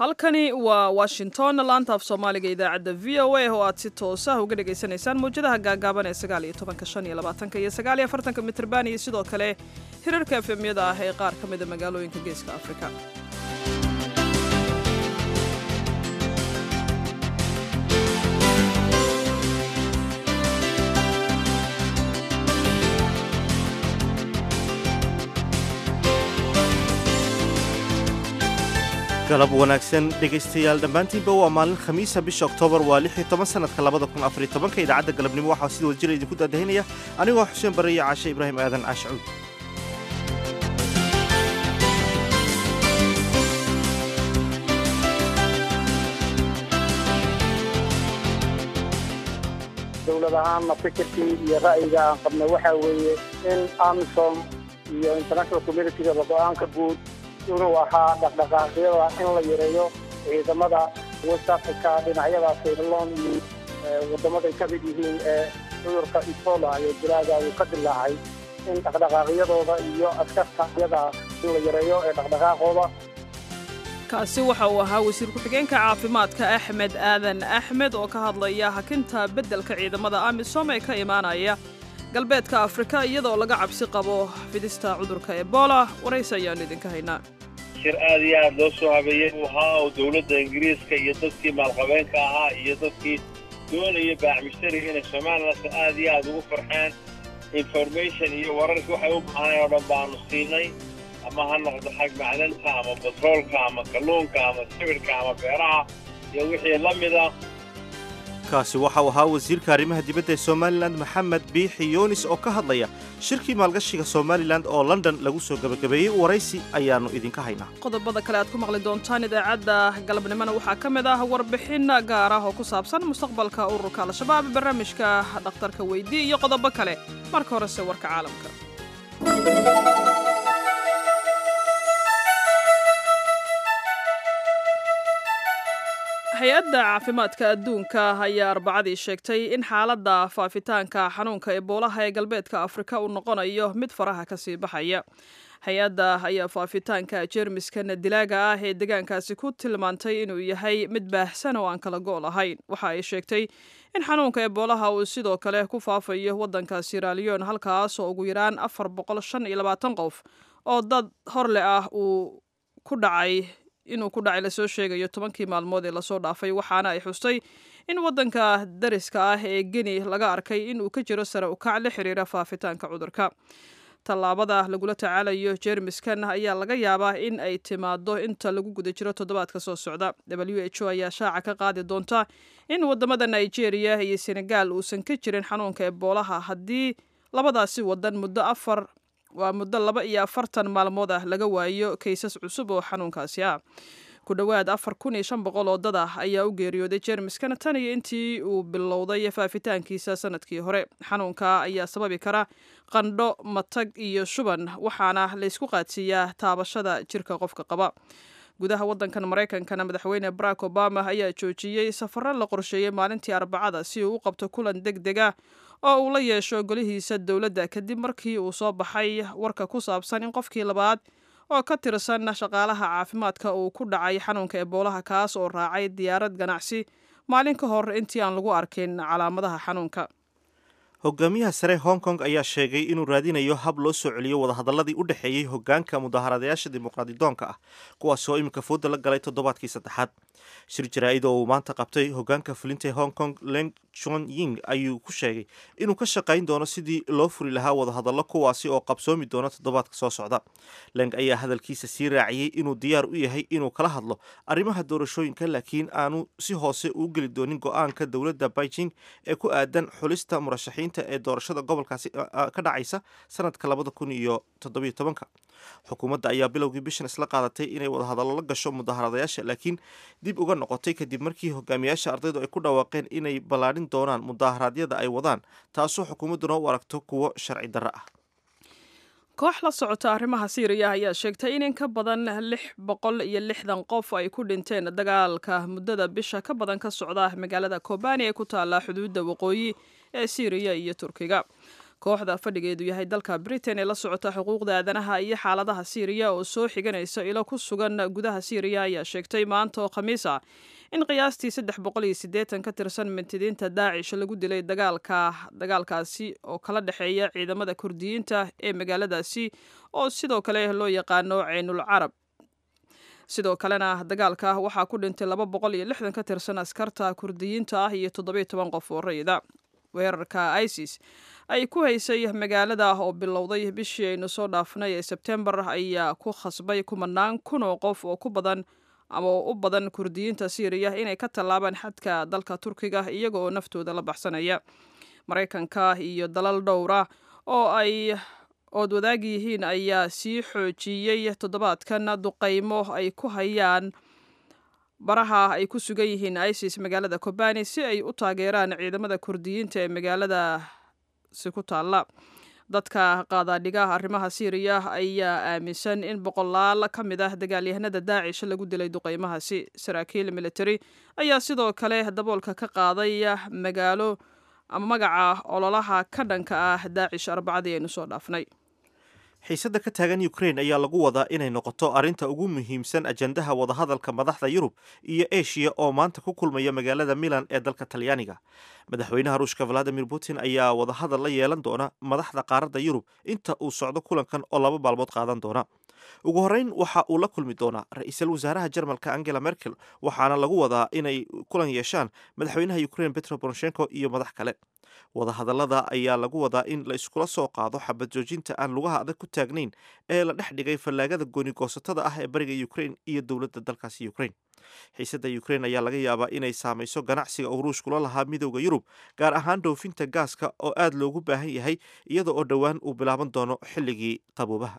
halkani waa washington laanta af soomaaliga idaacadda v o a oo aad si toosah uga dhagaysanaysaan mawjadaha gaagaaban ee sagaal iyo tobanka shan iyo labaatanka iyo sagaal iyo afartanka mitrban iyo sidoo kale hirarka efemyada ah ee qaar ka mida magaalooyinka geeska afrika galab wanaagsan dhegaystayaal dhammaantiinba waa maalin khamiisa bisha oktoobar waa lix iyo toban sanadka labada kun afariyo tobanka idaacadda galabnimo waxaa sida wadajira idinku daadahinaya anigoo xuseen barre iyo caashe ibraahim aadan caashcuud dowlad ahaanna fikirkii iyo ra'yiga aan qabnay waxaa weeye in amisom iyo international communitygaba go-aanka guud inuu ahaa dhaqdhaqaaqyada in la yareeyo ciidamada west africa dhinacyada saylon iyo wadamaday ka mid yihiin ee cudurka ebola iyo dilaaga uu ka dilaacay in dhaqdhaqaaqyadooda iyo askarta iyada in la yareeyo ee dhaqdhaqaaqooda kaasi waxa uu ahaa wasiir ku-xigeenka caafimaadka axmed aadan axmed oo ka hadlaya hakinta beddelka ciidamada amisom ee ka imaanaya galbeedka afrika iyadoo laga cabsi qabo fidista cudurka ebola waraysi ayaannu idinka haynaa shir aad iyo aad loo soo habeeyey uu ahaa oo dowladda ingiriiska iyo dadkii maalqabeenka ahaa iyo dadkii doonaya baaxmishtariga inay somalilan aad iyo aad ugu farxeen information iyo wararkii waxay u baahnayn oo dhan baanu siinay ama ha noqdo xag macdanta ama batroolka ama kalluunka ama sibirhka ama beeraha iyo wixii la mida kaasi waxa uu ahaa wasiirka arrimaha dibadda ee somalilan maxamed biixi yunis oo ka hadlaya shirkii maalgashiga somalilan oo london lagu soo gebagabeeyey waraysi ayaannu idinka haynaa qodobada kale aad ku maqli doontaan idaacadda galabnimona waxaa ka mid ah warbixin gaar ah oo ku saabsan mustaqbalka ururka al-shabaab barnaamijka dhakhtarka weydii iyo qodobo kale marka horese warka caalamka hay-adda caafimaadka adduunka ayaa arbacadii sheegtay in xaaladda faafitaanka xanuunka eboolaha ee galbeedka afrika uu noqonayo mid faraha kasii baxaya hay-adda ayaa faafitaanka jeermiskan dilaaga ah ee deegaankaasi ku tilmaantay inuu yahay mid baahsan oo aan kala go' lahayn waxa ay sheegtay in xanuunka eboolaha uu sidoo kale ku faafayo waddanka siraliyon halkaas oo ugu yaraan afar boqol shan iyo labaatan qof oo dad horle ah uu ku dhacay inuu ku dhacay lasoo sheegayo tobankii maalmood ee lasoo dhaafay waxaana ay xustay in waddanka dariska ah ee geni laga arkay inuu ka jiro sare ukac la xiriira faafitaanka cudurka tallaabada lagula tacaalayo jeermiskan ayaa laga yaabaa in ay timaado inta lagu guda jiro toddobaadka soo socda w h o ayaa shaaca ka qaadi doonta in wadamada nigeria iyo senegal uusan ka jirin xanuunka eboolaha haddii labadaasi wadan muddo afar waa muddo laba iyo afartan maalmood ah laga waayo kaysas cusub oo xanuunkaasi ah ku dhowaad afar kun iyo shan boqol oo dad ah ayaa u geeriyooday jeermiskan tan iyo intii uu bilowday faafitaankiisa sanadkii hore xanuunka ayaa sababi kara qandho matag iyo shuban waxaana laysku qaadsiiyaa taabashada jirka qofka qaba gudaha waddankan maraykankana madaxweyne barack obama ayaa joojiyey safaro la qorsheeyey maalintii arbacada si uu u qabto kulan deg dega oo uu la yeesho golihiisa dowladda kadib markii uu soo baxay warka ku saabsan in qofkii labaad oo ka tirsan shaqaalaha caafimaadka uu ku dhacay xanuunka eboolaha kaas oo raacay diyaarad ganacsi maalin ka hor intii aan lagu arkin calaamadaha xanuunka hogaamiyaha sare hong kong ayaa sheegay inuu raadinayo hab loo soo celiyo wadahadaladii u dhexeeyey hogaanka mudaharadayaasha dimuqraadidoonka ah kuwaas oo iminka fooda la galay toddobaadkii saddexaad shir jaraa-id oo uu maanta qabtay hogaanka fulinta ee hong kong leng chon ying ayuu ku sheegay inuu ka shaqayn doono sidii loo furi lahaa wadahadallo kuwaasi oo qabsoomi doona toddobaadka soo socda leng ayaa hadalkiisa sii raaciyey inuu diyaar u yahay inuu kala hadlo arrimaha doorashooyinka laakiin aanu si hoose uu geli doonin go-aanka dowladda beijing ee ku aadan xulista murashaxiinta ee doorashada gobolkaasi ka dhacaysa sanadka labada kun iyo toddobiyo tobanka xukuumadda ayaa bilowgii bishan isla qaadatay inay wadahadallo la gasho mudaharadayaasha laakiin dib uga noqotay kadib markii hogaamiyaasha ardaydu ay ku dhawaaqeen inay ballaadhin doonaan mudaharaadyada ay wadaan taasoo xukuumadduna u aragto kuwo sharci darro ah koox la socota arrimaha siiriya ayaa sheegtay in in ka badan lix boqol iyo lixdan qof ay ku dhinteen dagaalka muddada bisha ka badan ka socda magaalada kobani ee ku taalla xuduudda waqooyi ee siiriya iyo turkiga kooxda fadhigeedu yahay dalka britain ee la socota xuquuqda aadanaha iyo xaaladaha siiriya oo soo xiganaysa ilo ku sugan gudaha siiriya ayaa sheegtay maanta oo khamiis ah in qiyaastii saddex boqol iyo siddeetan ka tirsan mintidiinta daacish lagu dilay dagaalka dagaalkaasi oo kala dhexeeya ciidamada kurdiyiinta ee magaaladaasi oo sidoo kale loo yaqaano ceynul carab sidoo kalena dagaalka waxaa ku dhintay laba boqol iyo lixdan ka tirsan askarta kurdiyiinta ah iyo toddobiyo toban qof oo rayida weerarka isis ay ku haysay magaalada oo bilowday bishii aynu soo dhaafnay ee sebtembar ayaa ku khasbay kumanaan kun oo qof oo ku badan ama u badan kurdiyiinta siiriya inay ka tallaabaan xadka dalka turkiga iyaga oo naftooda la baxsanaya maraykanka iyo dalal dhowra oo ay ood wadaag yihiin ayaa sii xoojiyey toddobaadkan duqaymo ay ku hayaan baraha ay ku sugan yihiin isis magaalada kobani si ay u taageeraan ciidamada kurdiyiinta ee magaaladaasi ku taalla dadka qaadaadhigaha arrimaha siiriya ayaa aaminsan in boqolaal ka mid ah dagaalyahanada daacish lagu dilay duqaymahaasi saraakiil military ayaa sidoo kale daboolka ka qaaday magaalo ama magaca ololaha ka dhanka ah daacish arbacadii aynu soo dhaafnay xiisadda ka taagan ukrain ayaa lagu wadaa inay noqoto arrinta ugu muhiimsan ajandaha wadahadalka madaxda yurub iyo eshiya oo maanta ku kulmaya magaalada milan ee dalka talyaaniga madaxweynaha ruushka valadimir putin ayaa wadahadal la yeelan doona madaxda qaaradda yurub inta uu socdo kulankan oo laba maalmood qaadan doona ugu horreyn waxa uu la kulmi doonaa ra-iisul wasaaraha jarmalka angela merkel waxaana lagu wadaa inay kulan yeeshaan madaxweynaha ukrain petro poroshenko iyo madax kale wadahadallada ayaa lagu wadaa in la iskula soo qaado xabad joojinta aan lugaha adag ku taagnayn ee la dhex dhigay fallaagada gooni-goosatada ah ee bariga ukrain iyo dowladda dalkaasi ukrain xiisadda ukrain ayaa laga yaabaa inay saamayso ganacsiga uu ruushkula lahaa midowda yurub gaar ahaan dhoofinta gaaska oo aad loogu baahan yahay iyada oo dhowaan uu bilaaban doono xilligii qaboobaha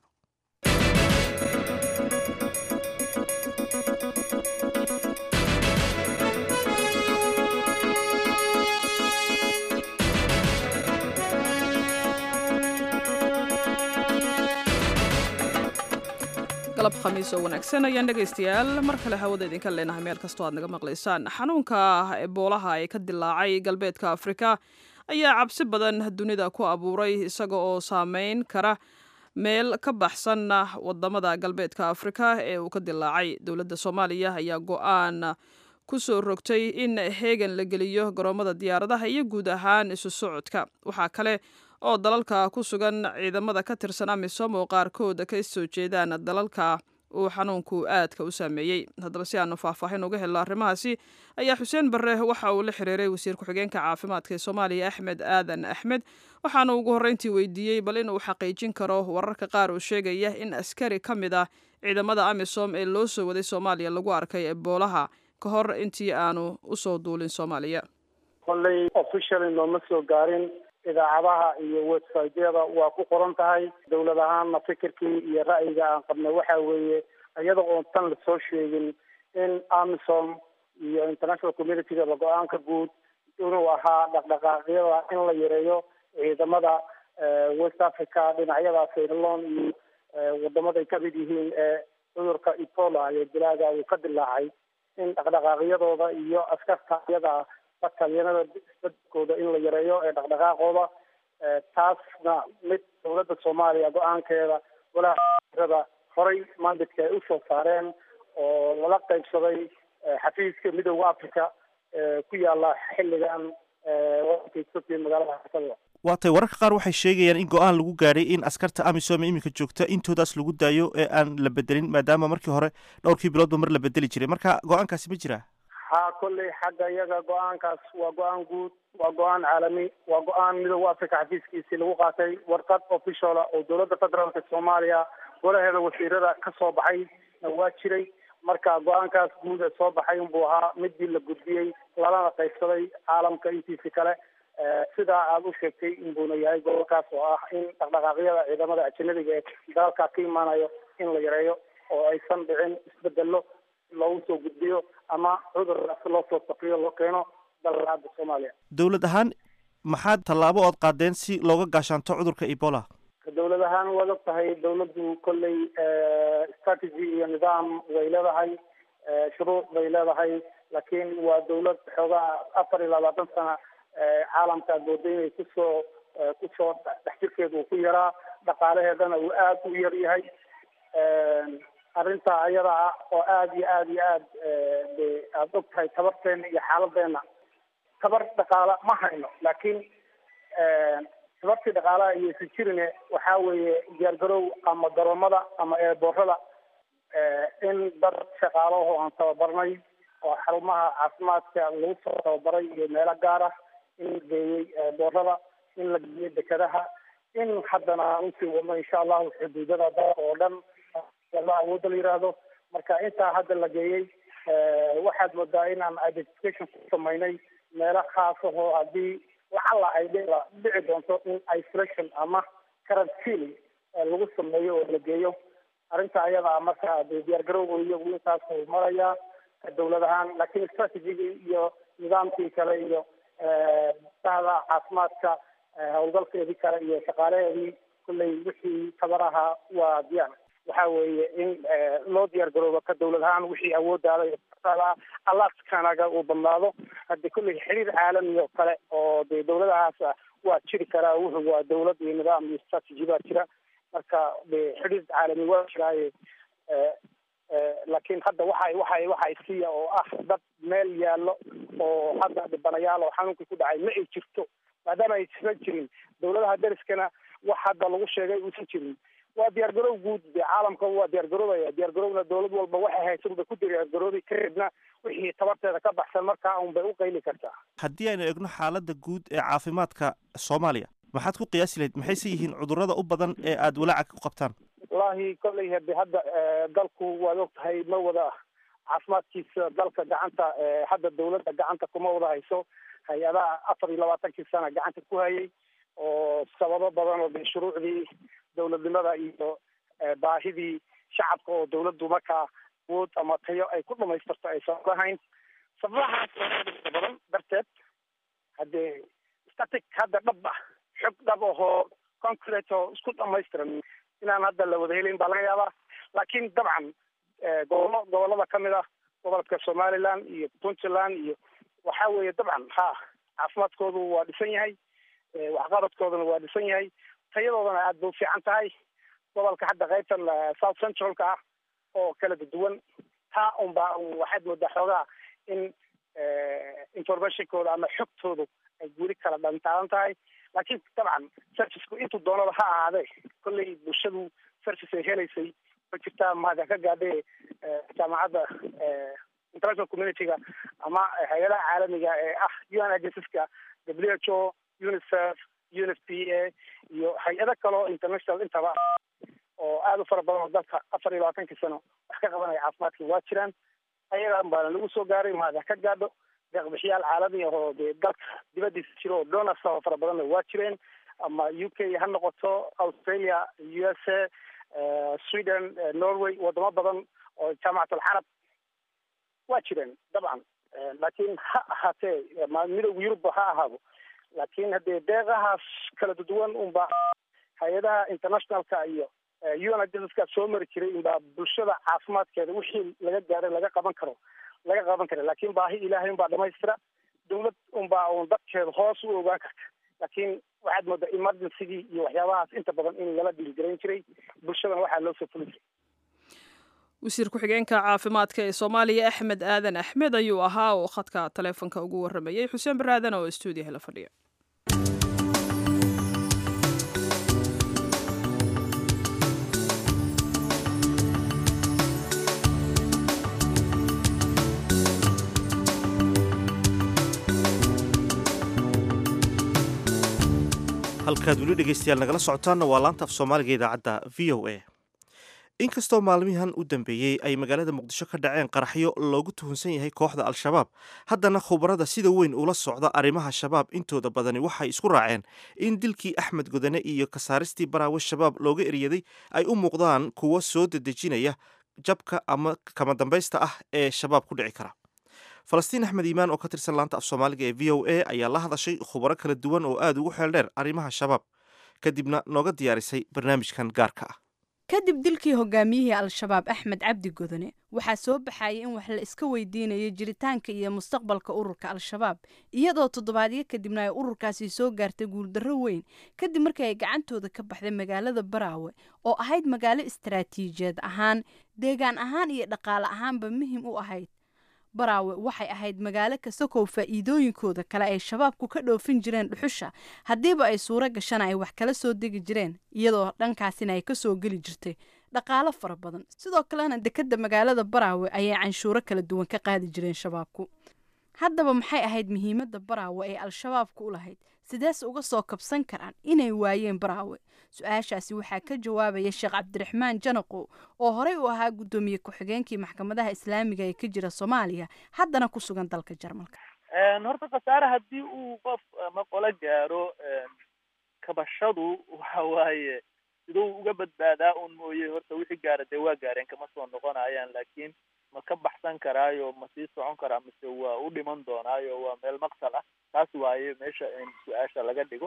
galab khamiis oo wanaagsan ayaan dhegaystayaal mar kale hawada idinka leenahay meel kastoo aad naga maqlaysaan xanuunka eboolaha ee ka dilaacay galbeedka afrika ayaa cabsi badan dunida ku abuuray isaga oo saameyn kara meel ka baxsan wadamada galbeedka afrika ee uu ka dilaacay dowladda soomaaliya ayaa go-aan ku soo rogtay in heegan la geliyo garoomada diyaaradaha iyo guud ahaan isu socodka waxaa kale oo dalalka ku sugan ciidamada ka tirsan amisom oo qaarkood ka soo jeedaan dalalka uu xanuunku aadka u saameeyey haddaba si aanu faahfaahin uga helno arrimahaasi ayaa xuseen barre waxa uu la xiriiray wasiir ku-xigeenka caafimaadka ee soomaaliya axmed aadan axmed waxaana ugu horreyntii weydiiyey bal in uu xaqiijin karo wararka qaar oo sheegaya in askari ka mid ah ciidamada amisom ee loo soo waday soomaaliya lagu arkay eboolaha ka hor intii aanu usoo duulin soomaaliya kolley officially nooma soo gaarin idaacadaha iyo websiteyada waa ku qoran tahay dowlad ahaanna fikirkii iyo ra'yiga aan qabnay waxa weeye iyada oon tan lasoo sheegin in amisom iyo international communitygaba go-aanka guud inuu ahaa dhaqdhaqaaqyada in la yareeyo ciidamada west africa dhinacyada sayrlon iyo wadamaday kamid yihiin ee cudurka ebola iyo dilaaga uu ka dilaacay in dhaqdhaqaaqyadooda iyo askarta iyada batalyanada isbedelkooda in la yareeyo ee dhaqdhaqaaqooda taasna mid dowladda soomaaliya go-aankeeda walaaada horay mandadka ay usoo saareen oo lala qaybsaday xafiiska midooda africa ku yaala xilligan wadanka magaalada xasada waatay wararka qaar waxay sheegayaan in go-aan lagu gaadhay in askarta amisom ee iminka joogta intoodaas lagu daayo ee aan la bedelin maadaama markii hore dhowrkii biloodba mar la bedeli jiray marka go-aankaasi ma jiraa ha kolley xagga iyaga go-aankaas waa go-aan guud waa go-aan caalami waa go-aan midooda africa xafiiskiisii lagu qaatay warqad officiala oo dowladda federaalka soomaaliya golaheeda wasiirada ka soo baxay waa jiray marka go-aankaas guud ee soo baxay unbuu ahaa midii la gudbiyey lalana qaybsaday caalamka intiisi kale sidaa aada u sheegtay inbuuna yahay gobolkaas oo ah in dhaqdhaqaaqyada ciidamada ajanabiga ee dalka ka imaanayo in la yareeyo oo aysan dhicin isbedelo loogu soo gudbiyo ama cudurkaas loo soo saqiyo loo keeno dalka hadda soomaaliya dowlad ahaan maxaad tallaabo ood qaadeen si looga gaashaanto cudurka ebola dowlad ahaan waad og tahay dowladdu kolley strategy iyo nidaam way leedahay shuruuc bay leedahay laakiin waa dowlad xoogaa afar iyo labaatan sana caalamka aad mooda inay kusoo kusoo dhex jirkeeda uu ku yaraa dhaqaalaheedana uu aada u yar yahay arrinta ayada ah oo aada iyo aada iyo aad de aada og tahay tabarteena iyo xaaladeena tabar dhaqaala ma hayno laakiin tabartii dhaqaalaha iyo isu jirine waxaa weeye diyaargarow ama garoomada ama eeboorada in dad shaqaalaho aan tababarnay oo xarumaha caafimaadka lagu soo tababaray iyo meelo gaar ah in la geeyey eeboorada in la geeyey dekadaha in haddana aan usii wadno insha allahu xuduudada dalka oo dhan la awoodda la yiraahdo marka intaa hadda la geeyey waxaad moodaa inaan identification ku samaynay meelo khaasahoo haddii lacalla ay dhici doonto in isolation ama quarantine lagu sameeyo oo la geeyo arrinta ayada marka diyaargarowga iyagu intaasuu marayaa dawlad ahaan laakiin strategigii iyo nidaamkii kale iyo bahda caafimaadka howlgalkeedii kale iyo shaqaalaheedii kulley wixii tabaraha waa diyaar waxa weeye in loo diyaar garoobo ka dawlad ahaan wixii awooddaada alaskanaga uu badnaado haddi kulley xiriir caalami oo kale oo de dawladahaas waa jiri karaa wuxuu waa dawlad iyo nidaam iyo strategy baa jira marka de xiriir caalami waa jiraaye laakiin hadda waxay waxay waxay siiya oo ah dad meel yaallo oo hadda dhibanayaal oo xanuunkii ku dhacay ma ay jirto maadaama ay isla jirin dawladaha deriskana wax hadda lagu sheegay uusan jirin waa diyaargarow guud de caalamka waa diyaargaroobaya diyaargarowna dawlad walba waxay haysa unbay ku diyaargaroobi kadibna wixii tabarteeda ka baxsan markaa unbay u qayli kartaa haddii aynu egno xaaladda guud ee caafimaadka soomaaliya maxaad ku qiyaasi lahayd maxayse yihiin cudurrada u badan ee aada walaaca ku qabtaan wallahi kolley hade hadda dalku waad og tahay ma wada caafimaadkiisa dalka gacanta hadda dawladda gacanta kuma wada hayso hay-adaha afar iyo labaatankii sana gacanta ku hayay oo sababo badan oo de shuruucdii dawladnimada iyo baahidii shacabka oo dawladdu markaa awood ama tayo ay ku dhamaystirto aysan lahayn sababahaas badan darteed haddee static hadda dhab ah xog dhab ahoo concrete oo isku dhamaystiran inaan hadda la wada helin baa laga yaabaa laakiin dabcan gobollo gobollada kamid ah gobolka somaliland iyo puntland iyo waxa weeye dabcan ha caafimaadkoodu waa dhisan yahay waxqabadkooduna waa dhisan yahay tayadoodana aada bay u fiican tahay gobolka hadda qaybtan south centralka ah oo kala duwan taa unbaa waxaad moodaa xoogaa in informationkooda ama xogtoodu ay weli kala dhantaalan tahay laakiin dabcan serviceku intuu doonaba ha ahaadee kolley bulshadu service ay helaysay ma jirtaa mahada ka gaadhe jaamacadda international communityga ama hay-adaha caalamiga ee ah un agenceska w h o unicef unif p a iyo hay-ado kaleo international intaba oo aada u fara badan oo dalka afar iyo labaatankii sano wax ka qabanaya caafimaadka waa jiraan ayagan baana lagu soo gaaray mahada ka gaadho deeqbixiyaal caalami ah oo dee dalka dibadiisa jiro oo donors oo fara badanna waa jireen ama u k ha noqoto australia u s a sweden norway wadamo badan oo jaamacat alcarab waa jireen dabcan laakiin ha ahaatee midowga yurubba ha ahaado laakiin haddee deeqahaas kala duwan unba hay-adaha internationalka iyo un agenceska soo mari jiray unbaa bulshada caafimaadkeeda wixii laga gaaray laga qaban karo laga qaban kara laakiin baahi ilaahay unbaa dhamaystira dawlad unbaa un dadkeeda hoos u ogaan karta laakiin waxaad moodaa emergencygii iyo waxyaabahaas inta badan in lala dhiilgarayn jiray bulshadana waxaa loo soo fulin jiray wasiir ku-xigeenka caafimaadka ee soomaaliya axmed aadan axmed ayuu ahaa oo khadka taleefonka ugu waramayey xuseen baraadan oo stuudiyaha la fadhiya halkaad weli dhegaystayaal nagala socotaanna waa laanta af soomaaliga idaacadda v o a inkastoo maalmihan u dambeeyey ay magaalada muqdisho ka dhaceen qaraxyo loogu tuhunsan yahay kooxda al-shabaab haddana khubarada sida weyn ula socda arrimaha shabaab intooda badani waxay isku raaceen in dilkii axmed godane iyo kasaaristii baraawe shabaab looga eryaday ay u muuqdaan kuwo soo dedejinaya jabka ama kama dambaysta ah ee shabaab ku dhici kara falastiin axmed iimaan oo ka tirsan laanta af soomaaliga ee v o a ayaa la hadashay khubaro kala duwan oo aada ugu xeel dheer arrimaha shabaab kadibna nooga diyaarisay barnaamijkan gaarka ah kadib dilkii hogaamiyihii al-shabaab axmed cabdi godone waxaa soo baxayay in wax la iska weydiinayo jiritaanka iyo mustaqbalka ururka al-shabaab iyadoo toddobaadyo kadibna ay ururkaasi soo gaartay guuldarro weyn kadib markii ay gacantooda ka baxday magaalada baraawe oo ahayd magaalo istaraatiijiyeed ahaan deegaan ahaan iyo dhaqaale ahaanba muhim u ahayd baraawe waxay ahayd magaalo kasta kow faa'iidooyinkooda kale ay shabaabku ka dhoofin jireen dhuxusha haddiiba ay suuro gashana ay wax kala soo degi jireen iyadoo dhankaasina ay kasoo geli jirtay dhaqaalo fara badan sidoo kalena dekedda magaalada baraawe ayay canshuuro kala duwan ka qaadi jireen shabaabku haddaba maxay ahayd muhiimadda baraawe ee al-shabaabku u lahayd sideese uga soo kabsan karaan inay waayeen baraawe su-aashaasi waxaa ka jawaabaya sheekh cabdiraxmaan janaqo oo horey u ahaa guddoomiye ku-xigeenkii maxkamadaha islaamiga ee ka jira soomaaliya haddana ku sugan dalka jarmalka horta khasaare haddii uu qof ama qolo gaaro kabashadu waxa waaye siduu uga badbaadaa un mooye horta wixii gaara dee waa gaareen kama soo noqonayaan laakiin ma ka baxsan karaayo ma sii socon karaa mise waa u dhiman doonaayo waa meel maqsal ah taas waaye meesha in su-aasha laga dhigo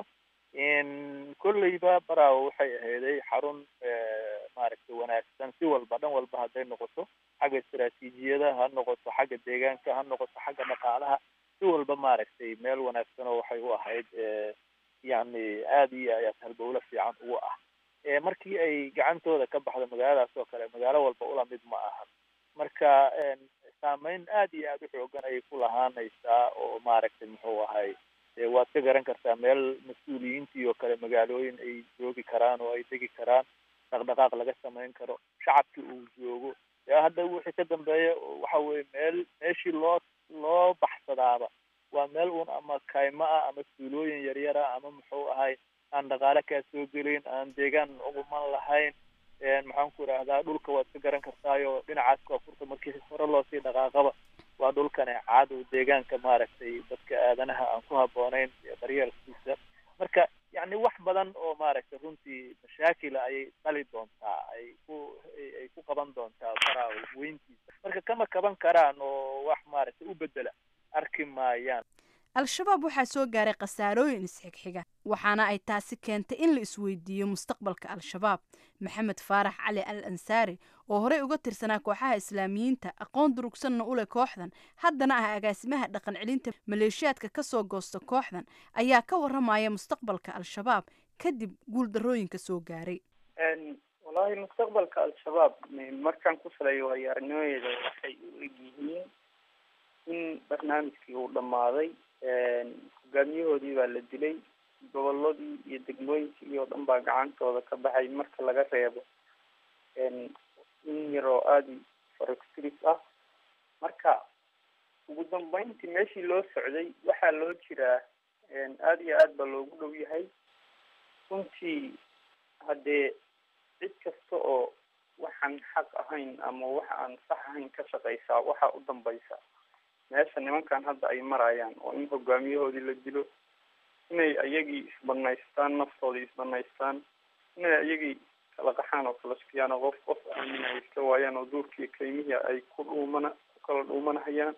kolleyba baraawo waxay ahayday xarun maaragtay wanaagsan si walba dhan walba hadday noqoto xagga istaraatiijiyada ha noqoto xagga deegaanka ha noqoto xagga dhaqaalaha si walba maaragtay meel wanaagsan oo waxay u ahayd yacni aada iyo ayaad halbowlo fiican ugu ah markii ay gacantooda ka baxdo magaaladaas oo kale magaalo walba ula mid ma aha marka saameyn aad iyo aada u xoogan ayay ku lahaanaysaa oo maaragtay muxuu ahay waad ka garan kartaa meel mas-uuliyiintii oo kale magaalooyin ay joogi karaan oo ay degi karaan dhaqdhaqaaq laga samayn karo shacabkii uu joogo hadda wixii ka dambeeya waxa weye meel meeshii loo loo baxsadaaba waa meel un ama kaymo ah ama suulooyin yaryara ama muxuu ahay aan dhaqaale kaa soo gelin aan deegaan uguman lahayn maxaan ku idhaahdaa dhulka waad ka garan kartaayo dhinacaas koonfurta markii hore loosii dhaqaaqaba waa dhulkan caad oo deegaanka maaragtay dadka aadanaha aan ku habboonayn daryeelkiisa marka yacni wax badan oo maaragtay runtii mashaakila ayay dhali doontaa ay ku ay ku qaban doontaa baraa weyntiisa marka kama kaban karaan oo wax maaragtay u bedela arki maayaan al-shabaab waxaa soo gaaray khasaarooyin isxigxiga waxaana ay taasi keentay in la isweydiiyo mustaqbalka al-shabaab maxamed faarax cali al ansaari oo horey uga tirsanaa kooxaha islaamiyiinta aqoon durugsanna u leh kooxdan haddana ah agaasimaha dhaqan celinta maleeshiyaadka ka soo goosta kooxdan ayaa ka warramaya mustaqbalka al-shabaab kadib guuldarrooyinka soo gaaray wallaahi mustaqbalka al-shabaab markaan ku saleeyo waayo-aragnimadeeda waxay u egyihiin in barnaamijkii uu dhammaaday hogaamiyahoodii baa la dilay goboladii iyo degmooyinkii oo dhan baa gacantooda ka baxay marka laga reebo in yaroo aada farogtiris ah marka ugu dambeyntii meeshii loo socday waxaa loo jiraa aada iyo aad baa loogu dhow yahay runtii haddee cid kasta oo waxaan xaq ahayn ama wax aan sax ahayn ka shaqaysaa waxaa u dambaysa meesha nimankan hadda ay marayaan oo in hogaamiyahoodii la dilo inay ayagii isbanaystaan naftoodii isbanaystaan inay ayagii kala qaxaan oo kala shukiyaan oo qof qof aamina ay iska waayaan oo duurkii kaymihii ay ku dhuumana ku kala dhuumanahayaan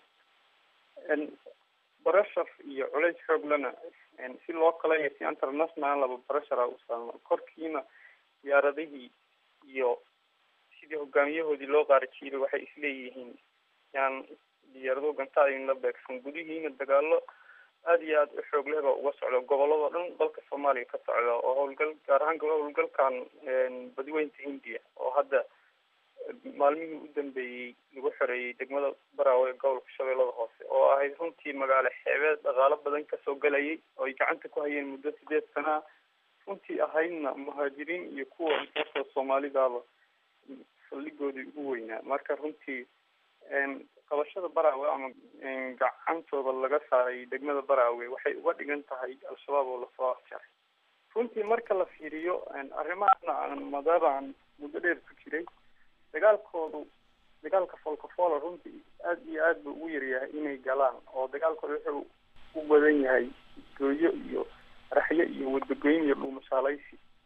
barashar iyo culays xooglana si loo kala iyo si internationalaba barashara u saama korkiina diyaaradihii iyo sidii hogaamiyahoodii loo qaarajiiray waxay isleeyihiin yaan diyaarado gantaada in la beegsan gudihiina dagaalo aada iyo aada u xoog leh baa uga socda gobolladoo dhan dalka soomaaliya ka socda oo howlgal gaar ahaan howlgalkan badiweynta hindiya oo hadda maalmihii u dambeeyey lagu xoreeyey degmada baraawe ee gobolka shabeellada hoose oo ahayd runtii magaalo xeebeed dhaqaalo badan kasoo galayay oo ay gacanta ku hayeen muddo sideed sanaa runtii ahaydna muhaajiriin iyo kuwa intaasoo soomaalidaaba saldhigoodii ugu weynaa marka runtii qabashada baraawe ama gacantooda laga saaray degmada baraawe waxay uga dhigan tahay al-shabaab oo lasoo afjaray runtii marka la fiiriyo arrimahaasna aan maadaama aan muddo dheer ku jiray dagaalkoodu dagaalka folkafola runtii aada iyo aad buu ugu yaryahay inay galaan oo dagaalkooda wuxuu u badan yahay gooyo iyo raxyo iyo wadagoyn iyo dhuumashaalaysi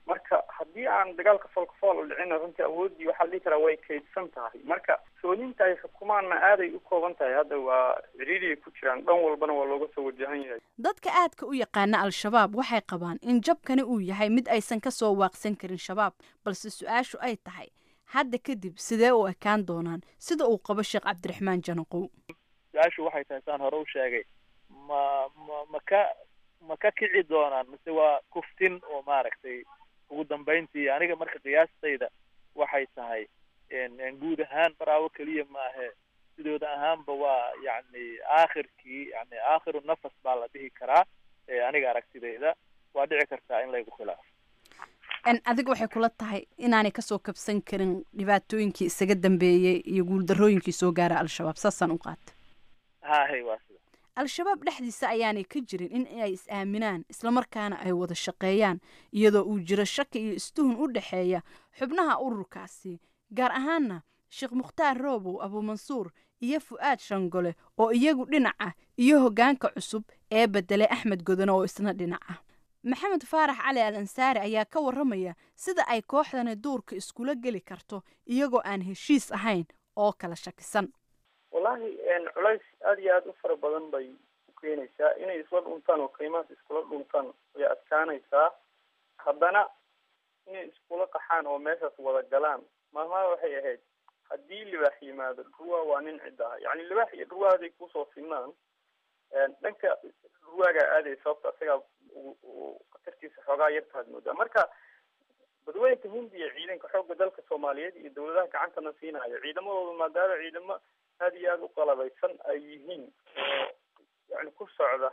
marka haddii aan dagaalka foolkafool u dhicina runtii awooddii waxaa la dhihi karaa way kaydsan tahay marka sooninta ay xukumaanna aaday u kooban tahay hadda waa ciriiriyay ku jiraan dhan walbana waa looga soo wajahan yahay dadka aadka u yaqaana al-shabaab waxay qabaan in jabkani uu yahay mid aysan ka soo waaqsan karin shabaab balse su-aashu ay tahay hadda kadib sidee u ekaan doonaan sida uu qabo sheekh cabdiraxmaan janaqow su-aashu waxay tahay saan hore u sheegay ma ma ma ka ma ka kici doonaan mise waa kuftin oo maaragtay ugu dambayntii aniga marka qiyaastayda waxay tahay guud ahaan baraawo keliya maahe sidooda ahaanba waa yacni aakhirkii yani aakhiru nafas baa la dhihi karaa aniga aragtidayda waa dhici kartaa in laygu khilaafo adiga waxay kula tahay inaanay kasoo kabsan karin dhibaatooyinkii isaga dambeeyey iyo guuldarooyinkii soo gaara al-shabaab saasaan u qaata hahay waa sida al-shabaab dhexdiisa ayaanay ka jirin in ay is-aaminaan islamarkaana ay wada shaqeeyaan iyadoo uu jiro shaki iyo istuhun u dhexeeya xubnaha ururkaasi gaar ahaana sheekh mukhtaar roobow abuumansuur iyo fu'aad shangole oo iyagu dhinac ah iyo hoggaanka cusub ee bedelay axmed godone oo isna dhinac ah maxamed faarax cali al ansaari ayaa ka warramaya sida ay kooxdani duurka iskula geli karto iyagoo aan heshiis ahayn oo kala shakisan wallaahi culays aada iyo aada u fara badan bay u keenaysaa inay isla dhuntaan oo qiimahaas iskula dhuntaan way adkaanaysaa haddana inay iskula qaxaan oo meeshaas wada galaan maalmaha waxay ahayd haddii libaax yimaado dhurwaa waa nin cidda ah yacni libaax iyo dhurwaa haday kusoo sinaan dhanka dhurwaagaa aaday sababta isagaa khatartiisa xoogaa yartaad moodaa marka badweynka hindiya ciidanka xoogga dalka soomaaliyeed iyo dawladaha gacantana siinayo ciidamadooda maadaama ciidamo aada iyo aada u qalabaysan ay yihiin oo yani ku socda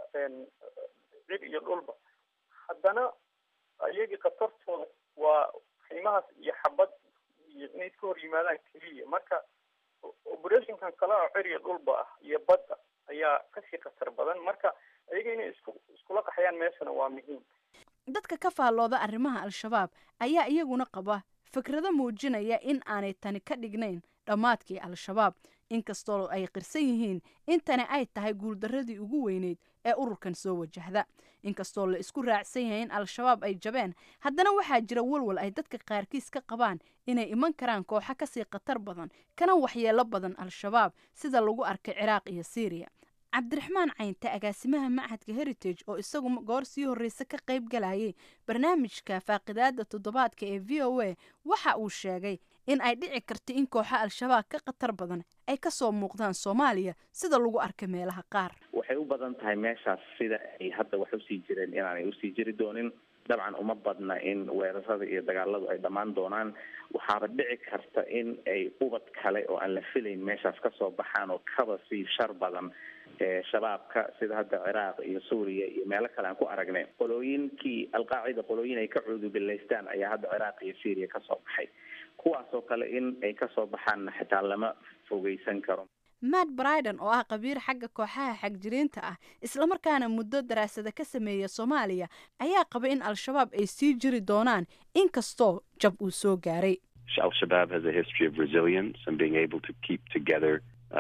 cir iyo dhulba haddana iyagii khatartooda waa qiimahaas iyo xabad iyo inay iska hor yimaadaan keliya marka operationkan kale oo cir iyo dhulba ah iyo badda ayaa kasii khatar badan marka iyaga inay isku iskula qaxayaan meeshana waa muhiim dadka ka faallooda arrimaha al-shabaab ayaa iyaguna qaba fikrado muujinaya in aanay tani ka dhignayn dhammaadkii al-shabaab inkastoo ay qirsan yihiin in tani ay tahay guuldarradii ugu weyneyd ee ururkan soo wajahda inkastoo la isku raacsan yahay in al-shabaab ay jabeen haddana waxaa jira walwal ay dadka qaarkiis ka qabaan inay iman karaan kooxo kasii khatar badan kana waxyeelo badan al-shabaab sida lagu arkay ciraaq iyo siiriya cabdiraxmaan caynte agaasimaha machadka heritage oo isagu goor sii horreysa ka qayb galayay barnaamijka faaqidaada toddobaadka ee v o a waxa uu sheegay in ay dhici karto in kooxo al-shabaab ka khatar badan ay kasoo muuqdaan soomaaliya sida lagu arkay meelaha qaar waxay u badan tahay meeshaas sida ay hadda wax usii jireen inaanay usii jiri doonin dabcan uma badna in weerarada iyo dagaaladu ay dhammaan doonaan waxaaba dhici karta in ay ubad kale oo aan la filayn meeshaas kasoo baxaan oo kaba sii shar badan shabaabka sida hadda ciraaq iyo suuriya iyo meelo kale aan ku aragnay qolooyinkii alqaacida qolooyin ay ka cuudubilaystaan ayaa hadda ciraaq iyo syriya kasoo baxay kuwaasoo kale in ay kasoo baxaanna xitaa lama fogeysan karo matt briden oo ah qabiir xagga kooxaha xagjiriinta ah islamarkaana muddo daraasada ka sameeya soomaaliya ayaa qaba in al-shabaab ay sii jiri doonaan inkastoo jab uu soo gaaray al-shabaab has a history of resilience and being able to keep together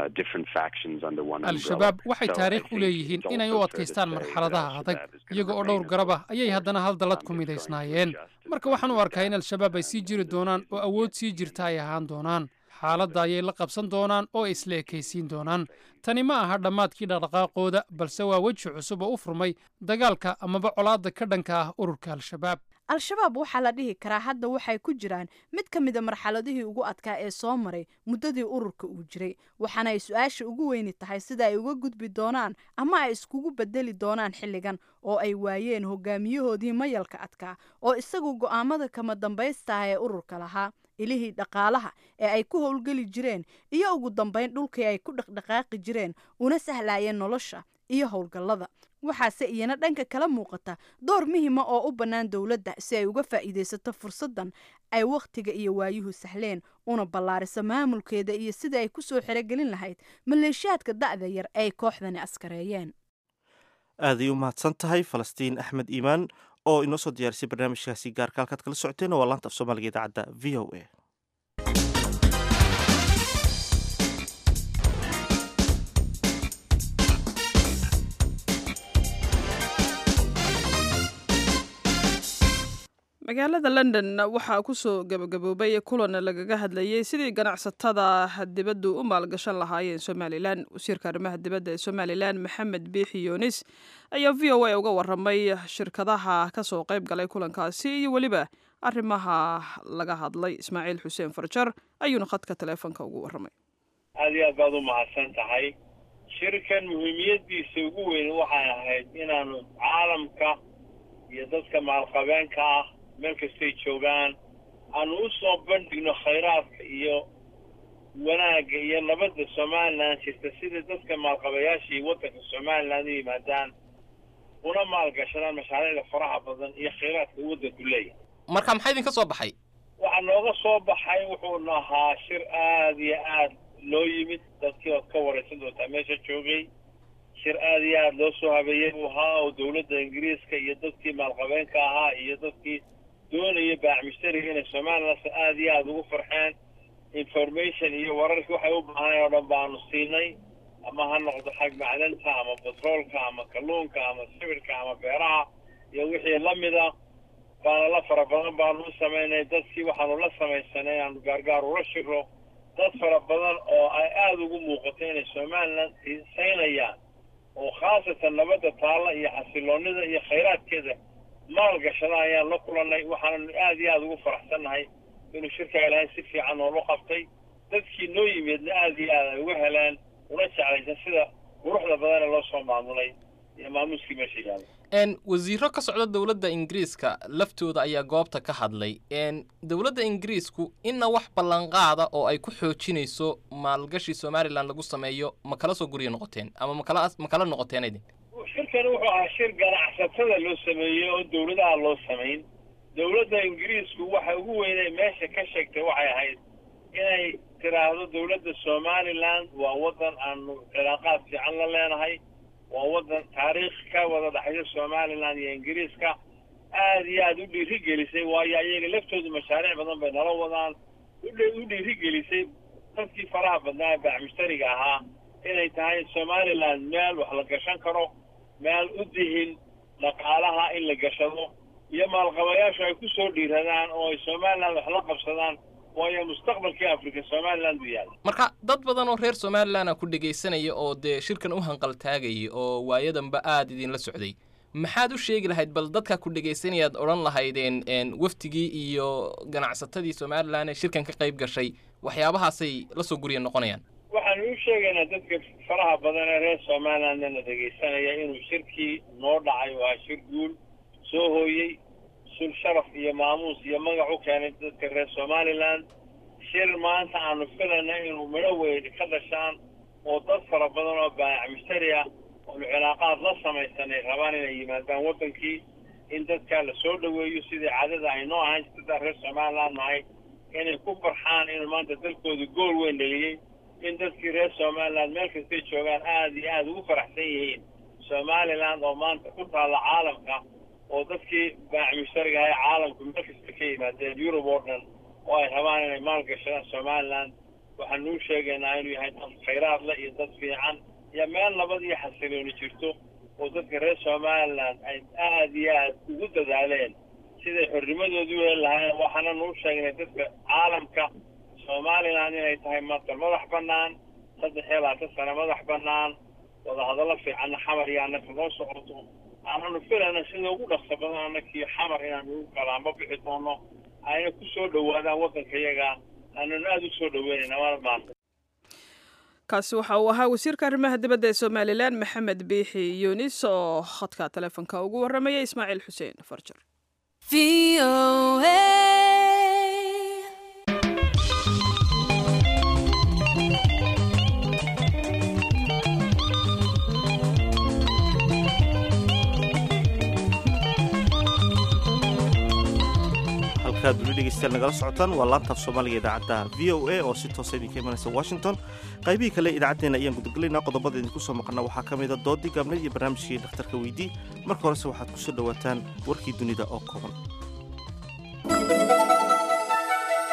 al-shabaab waxay taariikh u leeyihiin inay u adkaystaan marxaladaha adag iyaga oo dhowr garab ah ayay haddana hal dallad ku midaysnaayeen marka waxaan u arkaa in al-shabaab ay sii jiri doonaan oo awood sii jirta ay ahaan doonaan xaaladda ayay la qabsan doonaan oo isla ekaysiin doonaan tani ma aha dhammaadkii dhaqdhaqaaqooda balse waa weji cusub oo u furmay dagaalka amaba colaadda ka dhanka ah ururka al-shabaab al-shabaab waxaa la dhihi karaa hadda waxay ku jiraan mid ka mida marxaladihii ugu adkaa ee soo maray muddadii ururka uu jiray waxaana ay su-aasha ugu weyni tahay sida ay uga gudbi doonaan ama ay iskugu bedeli doonaan xilligan oo ay waayeen hogaamiyahoodii mayalka adkaa oo isagu go'aamada kama dambaystaah ee ururka lahaa ilihii dhaqaalaha ee ay ku howlgeli jireen iyo ugu dambayn dhulkii ay ku dhaqdhaqaaqi jireen una sahlayeen nolosha iyo howlgallada waxaase iyana dhanka kala muuqata door muhima oo u bannaan dowladda si ay uga faa'iidaysato fursaddan ay wakhtiga iyo waayuhu sahleen una ballaariso maamulkeeda iyo sidai ay ku soo xerogelin lahayd maleeshiyaadka da'da yar ay kooxdani askareeyeen aaday u mahadsan tahay falastiin axmed iimaan oo inoo soo diyaarisay barnaamijkaasi gaarka halkaad kala socoteen waa laanta af soomaaliga idaacadda v o a magaalada london waxaa kusoo gabagaboobay kulan lagaga hadlayey sidii ganacsatada dibaddu u maalgashan lahaayeen somalilan wasiirka arrimaha dibadda ee somalilan maxamed biixi yunis ayaa v o a uga waramay shirkadaha kasoo qayb galay kulankaasi iyo weliba arrimaha laga hadlay ismaaciil xuseen farjar ayuuna khadka taleefonka ugu waramay aad iyo aad baad u mahadsan tahay shirkan muhiimiyadiisa ugu weyn waxay ahayd inaanu caalamka iyo dadka maalqabeenka ah meel kastay joogaan aanu u soo bandhigno khayraadka iyo wanaagga iyo nabadda somalilan jirta sida dadka maalqabayaashii waddanka somalilan u yimaadaan una maalgashadaan mashaariicda faraha badan iyo khayraadka waddanku leeyahay marka maxaa idinka soo baxay waxaa nooga soo baxay wuxuuna ahaa shir aad iyo aad loo yimid dadkii ood ka waraysan doontaa meesha joogay shir aad iyo aad loo soo habeeyey buu ahaa oo dowladda ingiriiska iyo dadkii maalqabeenka ahaa iyo dadkii doonaya baacmishtariga inay somalilan aad iyo aad ugu farxeen information iyo wararkii waxay u baahanay oo dhan baanu siinay ama ha noqdo xag macdanta ama batroolka ama kalluunka ama sibirka ama beeraha iyo wixii lamida baana la fara badan baanu u samaynay dadkii waxaanu la samaysanay aanu gaargaar ula shiro dad fara badan oo ay aada ugu muuqato inay somalilan xiisaynayaan oo khaasatan nabadda taalla iyo xasiloonida iyo khayraadkeeda maalgashada ayaan la kulannay waxaananu aada iyo aada ugu faraxsannahay inuu shirka ilaahay si fiican noolu qabtay dadkii noo yimidna aada iyo aad ay uga heleen una jeclaysan sida quruxda badan ee loo soo maamulay iyo maamuuskii meesha yaala n wasiiro ka socda dowladda ingiriiska laftooda ayaa goobta ka hadlay n dowladda ingiriisku inna wax ballanqaada oo ay ku xoojinayso maalgashi somalilan lagu sameeyo ma kala soo guryo noqoteen ama makala ma kala noqoteen idin shirkani wuxuu ahaa shir ganacsatada loo sameeyey oo dowladaha loo samayn dowladda ingiriisku waxa ugu weynay meesha ka sheegtay waxay ahayd inay tiraahdo dowladda somalilan waa waddan aanu cilaaqaad fiican la leenahay waa waddan taariikh ka wada dhexaysa somalilan iyo ingiriiska aad iyo aad u dhiirigelisay waayo ayaga laftoodu mashaariic badan bay nala wadaan u dhiirigelisay dadkii faraha badnaa ee baacmushtariga ahaa inay tahay somalilan meel wax la gashan karo meel u dihin dhaqaalaha in la gashado iyo maalqabayaashu ay ku soo dhiiradaan oo ay somalilan wax la qabsadaan waayo mustaqbalkii afrika somalilan buu yaalla marka dad badan oo reer somalilan a ku dhegaysanaya oo dee shirkan u hanqaltaagayay oo waayadanba aada idinla socday maxaad u sheegi lahayd bal dadka ku dhegaysanayaad odhan lahaydeen waftigii iyo ganacsatadii somalilan ee shirkan ka qayb gashay waxyaabahaasay la soo gurya noqonayaan waxaanu u sheegaynaa dadka faraha badan ee reer somalilandna na dhegaysanaya inuu shirkii noo dhacay waa shir guul soo hooyey sul sharaf iyo maamuus iyo magac u keenay dadka reer somalilan shir maanta aanu filayna inuu midho weyn ka dhashaan oo dad fara badan oo baayac mushtari ah oonu cilaaqaad la samaysanay rabaan inay yimaadaan waddankii in dadkaa la soo dhoweeyo sidii caadada ay noo ahaan jirta reer somaliland nahay inay ku farxaan inuu maanta dalkooda gool weyn dheliyey in dadkii reer somaliland meel kastay joogaan aada iyo aada ugu faraxsan yihiin somaliland oo maanta ku taalla caalamka oo dadkii baac mushtariga ahay caalamku meel kasta ka yimaadeen yurub oo dhan oo ay rabaan inay maalgashadaan somaliland waxaanu u sheegaynaa inuu yahay dad khayraad leh iyo dad fiican iyo meel nabad iyo xasilooni jirto oo dadka reer somaliland ay aada iyo aad ugu dadaaleen siday xornimadoodu u heli lahaayeen waxaananu u sheegnay dadka caalamka somaliland inay tahay maanta madax bannaan saddex iyo labaatan sane madax bannaan wadahadallo fiicanna xamar iyo annaka noo socoto aananu filayna sida ugu dhaqso badan annakii xamar inaanu ugu kalaanba bixi doono ayna ku soo dhowaadaan waddanka iyaga aananu aada u soo dhoweynayna waana maanta kaasi waxa uu ahaa wasiirka arrimaha dibadda ee somalilan maxamed biixi yunis oo khadka taleefonka ugu warramaya ismaaciil xuseen farjar halkaad weli dhegeystayaal nagala socotaan waa laantaaf soomaaliga idaacadda v o a oo si toosa idinka imanaysa washington qaybihii kale idaacaddeena ayaan gudagelaynaa qodobada idinku soo maqana waxaa ka mida doodii gaabneed iyo barnaamijkii dhakhtarka weydii marka horese waxaad ku soo dhowaataan warkii dunida oo kooban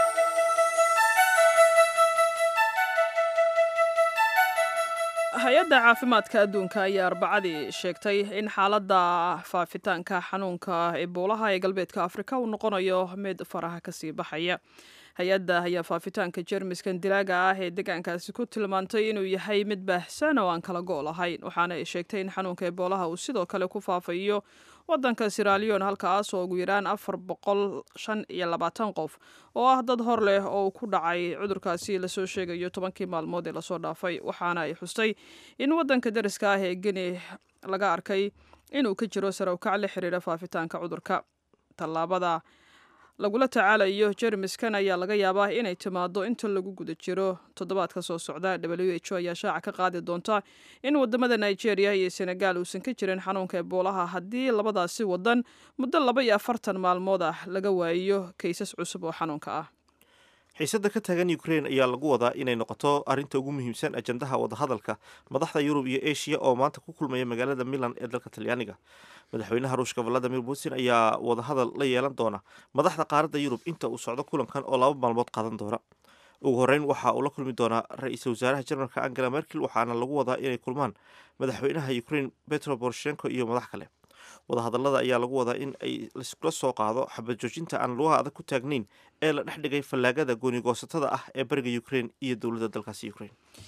hay-adda hay-adda caafimaadka adduunka ayaa arbacadii sheegtay in xaaladda faafitaanka xanuunka eboolaha ee galbeedka afrika uu noqonayo mid faraha kasii baxaya hay-adda ayaa faafitaanka jermiskan dilaaga ah ee deegaankaasi ku tilmaantay inuu yahay mid baahsan oo aan kala go' lahayn waxaana ay sheegtay in xanuunka eboolaha uu sidoo kale ku faafayo wadanka siralion halkaas oo ugu yaraan afar boqol shan iyo labaatan qof oo ah dad hor leh oo ku dhacay cudurkaasi lasoo sheegayo tobankii maalmood ee lasoo dhaafay waxaana ay xustay in wadanka dariska ah ee geni laga arkay inuu ka jiro sarawkac la xiriira faafitaanka cudurka tallaabada lagula tacaalayo jermiskan ayaa laga yaabaa inay timaado inta lagu guda jiro toddobaadka soo socda w h o ayaa shaaca ka qaadi doonta in wadamada nigeria iyo senegal uusan ka jirin xanuunka eboolaha haddii labadaasi wadan muddo laba iyo afartan maalmood ah laga waayo kaysas cusub oo xanuunka ah xiisadda ka taagan ukrain ayaa lagu wadaa inay noqoto arrinta ugu muhiimsan ajandaha wadahadalka madaxda yurub iyo eshiya oo maanta ku kulmaya magaalada milan ee dalka talyaaniga madaxweynaha ruushka valadimir putin ayaa wadahadal la yeelan doona madaxda qaaradda yurub inta uu socdo kulankan oo laba maalmood qaadan doona ugu horreyn waxa uu la kulmi doonaa ra-iisul wasaaraha jarmalka angela merkel waxaana lagu wadaa inay kulmaan madaxweynaha ukrain petro poroshenko iyo madax kale wadahadalada ayaa lagu wadaa in ay laiskula soo qaado xabad joojinta aan lugaha adag ku taagnayn ee la dhex dhigay fallaagada goonigoosatada ah ee bariga ukrain iyo dowladda dalkaasi ukrain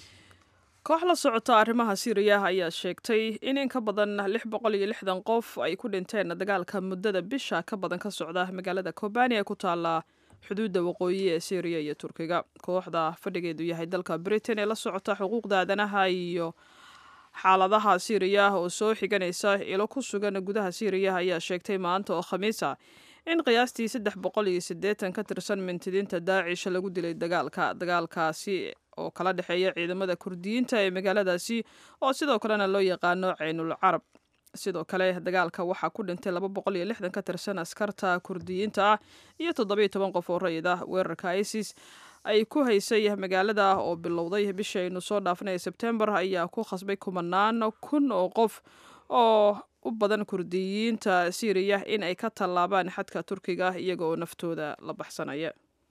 koox la socota arrimaha siiriya ayaa sheegtay in in ka badan lix boqol iyo lixdan qof ay ku dhinteen dagaalka muddada bisha ka badan ka socda magaalada kobani ee ku taala xuduudda waqooyi ee syriya iyo turkiga kooxda fadhigeedu yahay dalka britain ee la socota xuquuqda aadanaha iyo xaaladaha siiriya oo soo xiganaysa ilo ku sugan gudaha siiriya ayaa sheegtay maanta oo khamiisa in qiyaastii saddex boqol iyo siddeetan ka tirsan mintidiinta daacish lagu dilay dagaalka dagaalkaasi oo kala dhexeeya ciidamada kurdiyiinta ee magaaladaasi oo sidoo kalena loo yaqaano caynul carab sidoo kale dagaalka waxaa ku dhintay laba boqol iyo lixdan ka tirsan askarta kurdiyiinta ah iyo toddobiyo toban qof oo rayid ah weerarka isis ay ku haysay magaalada oo bilowday bishii aynu soo dhaafanaya sebtembar ayaa ku khasbay kumanaan kun oo qof oo u badan kurdiyiinta siiriya in ay ka tallaabaan xadka turkiga iyaga oo naftooda la baxsanaya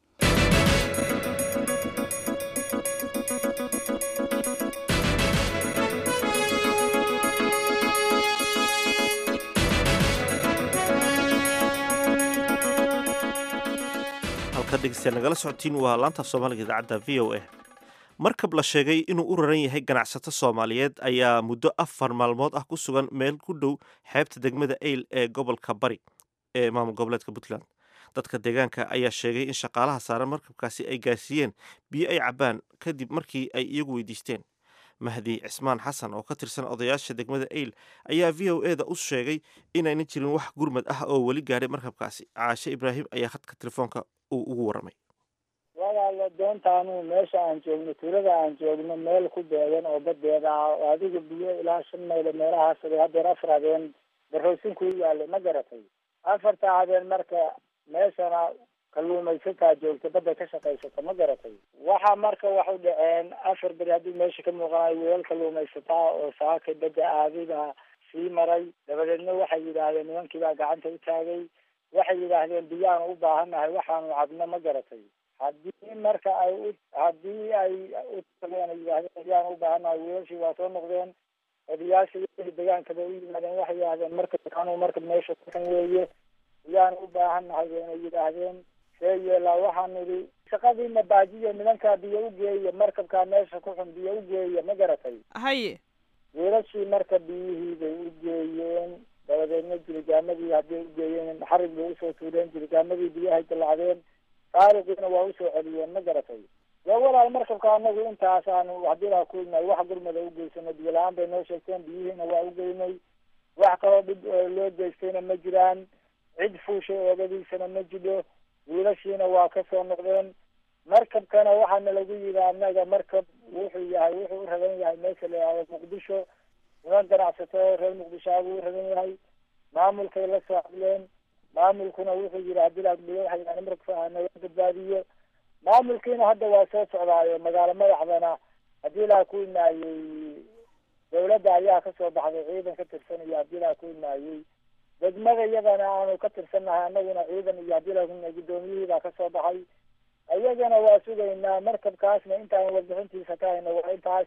halka dhegeystayaal nagala socotiin waa laanta af soomaaliga idaacadda v o a markab la sheegay inuu u raran yahay ganacsato soomaaliyeed ayaa muddo afar maalmood ah ku sugan meel ku dhow xeebta degmada eyl ee gobolka bari ee maamul goboleedka puntland dadka deegaanka ayaa sheegay in shaqaalaha saaran markabkaasi ay gaarsiiyeen biyo ay cabbaan kadib markii ay iyagu weydiisteen mahdi cismaan xasan oo ka tirsan odayaasha degmada eyl ayaa v o e da u sheegay inaynan jirin wax gurmad ah oo weli gaadhay markabkaasi caashe ibraahim ayaa khadka telefoonka uu ugu warramay walaala doontaanu meesha aan joogno tuulada aan joogno meel ku beegan oo badeeda ah oo adiga biyo ilaa shan maylo meelahaas hadeer afar habeen baroosin ku yaallay ma garatay afarta habeen marka meeshana kalluumaysataa joogta badda ka shaqaysata ma garatay waxa marka wax u dhaceen afar beri haddii meesha ka muuqanayo wiilal kalluumaysataa oo saakay badda aadida sii maray dabadeedna waxay yidhaahdeen nimankii baa gacanta u taagay waxay yidhaahdeen biyaanu u baahannahay waxaanu cabno ma garatay haddii marka ay u haddii ay u tageen ay yidhaahdeen biyaanu u baahannahay wiilashii waa soo noqdeen odayaashii degaankaba u yimaadeen waxay yidhahdeen marka anuu marka meesha kuxun weeye biyaanu u baahannahay bayna yidhaahdeen see yeelaa waxaan idhi shaqadiina baajiyo nimankaa biyo u geeya markabkaa meesha ku xun biyo u geeya ma garatay haye wiilashii marka biyihii bay u geeyeen dabadeedna jirigaamadii hadday u geeyeen xarig bay usoo tuureen jirigaamadii biyahay dallacdeen saariqiina waa usoo celiyeen ma garatay dee walaal markabka anagu intaas aanu haddii laa kuinay wax gurmada u geysano biyo la-aan bay noo sheegteen biyihiina waa u geynay wax kaloo dhib loo geystayna ma jiraan cid fuushay oogadiisana ma jidho wiilashiina waa ka soo noqdeen markabkana waxaana lagu yidhi annaga markab wuxuu yahay wuxuu u ragan yahay meesha la yihahdo muqdisho niman ganacsato reer muqdisho abuu u ragan yahay maamulkay la soo hadleen maamulkuna wuxuu yidhi haddii laadliyo waxa yidhahda marka naga badbaadiyo maamulkiina hadda waa soo socdaayo magaalo madaxdana haddii laa ku imaayey dawladda ayaa kasoo baxday ciidan ka tirsan iyo haddii laa ku imaayey degmada iyadana aanu ka tirsannahay annaguna ciidan iyo haddii laa ku imaayey guddoomiyihii baa kasoo baxay iyagana waa sugaynaa markabkaasna intaan warbixintiisa ka hayno waa intaas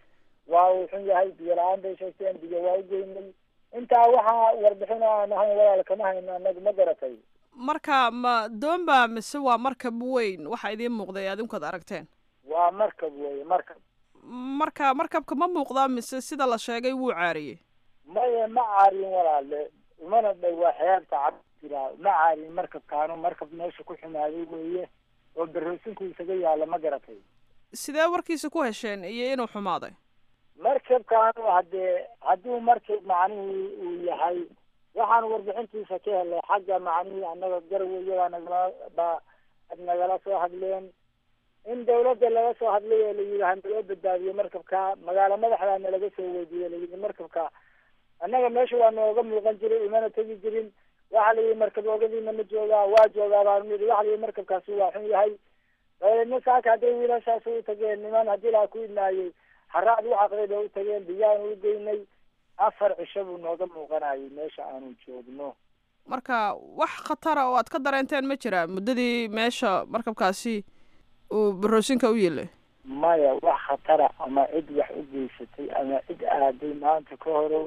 waa uu xun yahay biyo la-aan bay sheegteen biyo waa u geynay intaa waxaa warbixin oo aan ahayn walaal kama hayno anagu ma garatay marka ma doonba mise waa markab weyn waxa idiin muuqday adinkood aragteen waa markab weeye markab marka markabka ma muuqdaa mise sida la sheegay wuu caariyey maye ma caarin walaale umana dhow waa xeebta cabdilaa ma caarin markabkaanu markab meesha ku xumaaday weeye oo berroosinku isaga yaalla ma garatay sidee warkiisa ku hesheen iyo inuu xumaaday markabkaanu haddee hadduu markab macnihii uu yahay waxaan warbixintiisa ka helay xagga macnihii annaga garwe iyagaa nagala ba nagala soo hadleen in dawladda laga soo hadlay oo layidhi hanaloo badbaadiyo markabka magaalo madaxdaa nalaga soo weydiiyey layidhi markabka annaga meesha waa nooga muuqan jiray imana tegi jirin waxa la yidhi markab ogadiina ma joogaa waa joogaa baanu yidhi waxa la yidhi markabkaasi waa xun yahay dabadeedna saaka hadday wiilashaas u tageen niman haddii laa ku idnaayey haraad u caqday bay u tageen biyaanu u geynay afar cisho buu nooga muuqanayay meesha aanu joogno marka wax khatara oo aad ka dareenteen ma jiraa muddadii meesha markabkaasi uu baroosinka u yeelay maya wax khatara ama cid wax u geysatay ama cid aaday maanta ka horow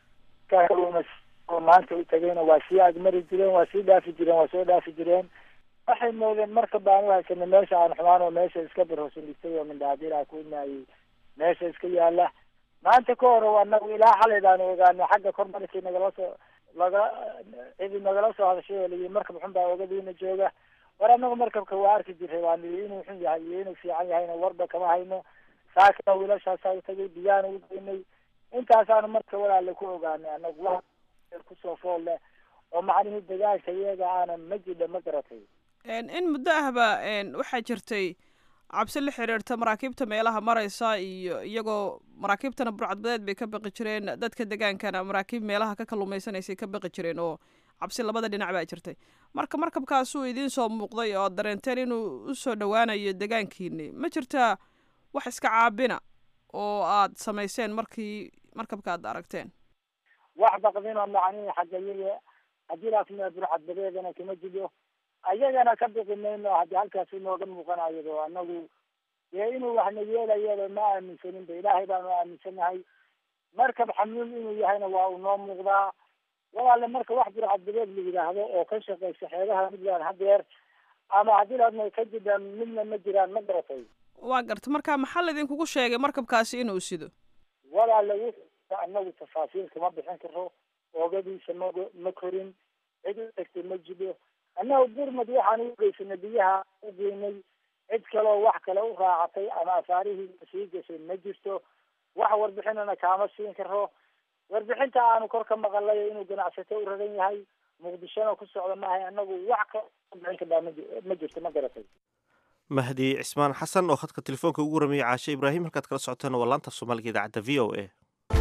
kauma maanta u tagayna waa sii agmari jireen waa sii dhaafi jireen waa soo dhaafi jireen waxay moodeen marka baan u haysanay meesha aan xumaan oo meesha iska baroosin dhigtay oo mindhaadilaa ku imaayey meesha iska yaala maanta ka hore anagu ilaa xalaydaanu ogaanay xagga kor markii nagala soo laga cidi nagala soo hadashay oo layii markab xun baa ogadiina jooga war anagu markabka waa arki jiray waa nidi inuu xun yahay iyo inuu fiican yahayna warba kama hayno saakana wiilashaasaa u tagay biyaana u geynay intaasaanu marka walaale ku ogaanay anagu wax kusoo fool leh oo macnihii dagaalka iyaga aana ma jidha ma garatay in muddo ahba waxaa jirtay cabsi la xiriirta maraakiibta meelaha maraysa iyo iyagoo maraakiibtana burcadbadeed bay ka baqi jireen dadka degaankana maraakiib meelaha ka kalluumaysanaysay ka baqi jireen oo cabsi labada dhinac baa jirtay marka markabkaasuu idiin soo muuqday oo ad dareenteen inuu usoo dhowaanayo degaankiini ma jirtaa wax iska caabina oo aad samayseen markii markabka aad aragteen wax baqdinoo macnihii xagga iyaga haddii laasmia burcadbadeedana kama jido ayagana ka biqi mayno haddii halkaasi nooga muuqanayado anagu dee inuu waxna yeelayaba ma aaminsanin ba ilaahay baanu aaminsanahay markab xamuul inuu yahayna waa uu noo muuqdaa walaale marka wax burcadbadeed la yidhaahdo oo ka shaqaysa xeebaha midland hadeer ama haddii laadna ka jidhaan midna ma jiraan ma garatay waa garta marka maxaa laydinkugu sheegay markabkaasi inuu sido walaale wuxuu anagu tafaasiil kama bixin karo oogadiisa ma ma korin cid u tagtay ma jido annaga gurmad waxaan u geysanay biyaha u geynay cid kaleo wax kale u raacatay ama asaarihii sii gashay ma jirto wax warbixinana kaama siin karo warbixinta aanu kor ka maqalay inuu ganacsato u ragan yahay muqdishona ku socda maahay anagu wax ka bixin kardhaa ma jirto ma garatay mahdi cismaan xasan oo khadka telefoonka ugu waramayay caashe ibraahim halkaad kala socoteen waa laanta soomaaliga idaacadda v o a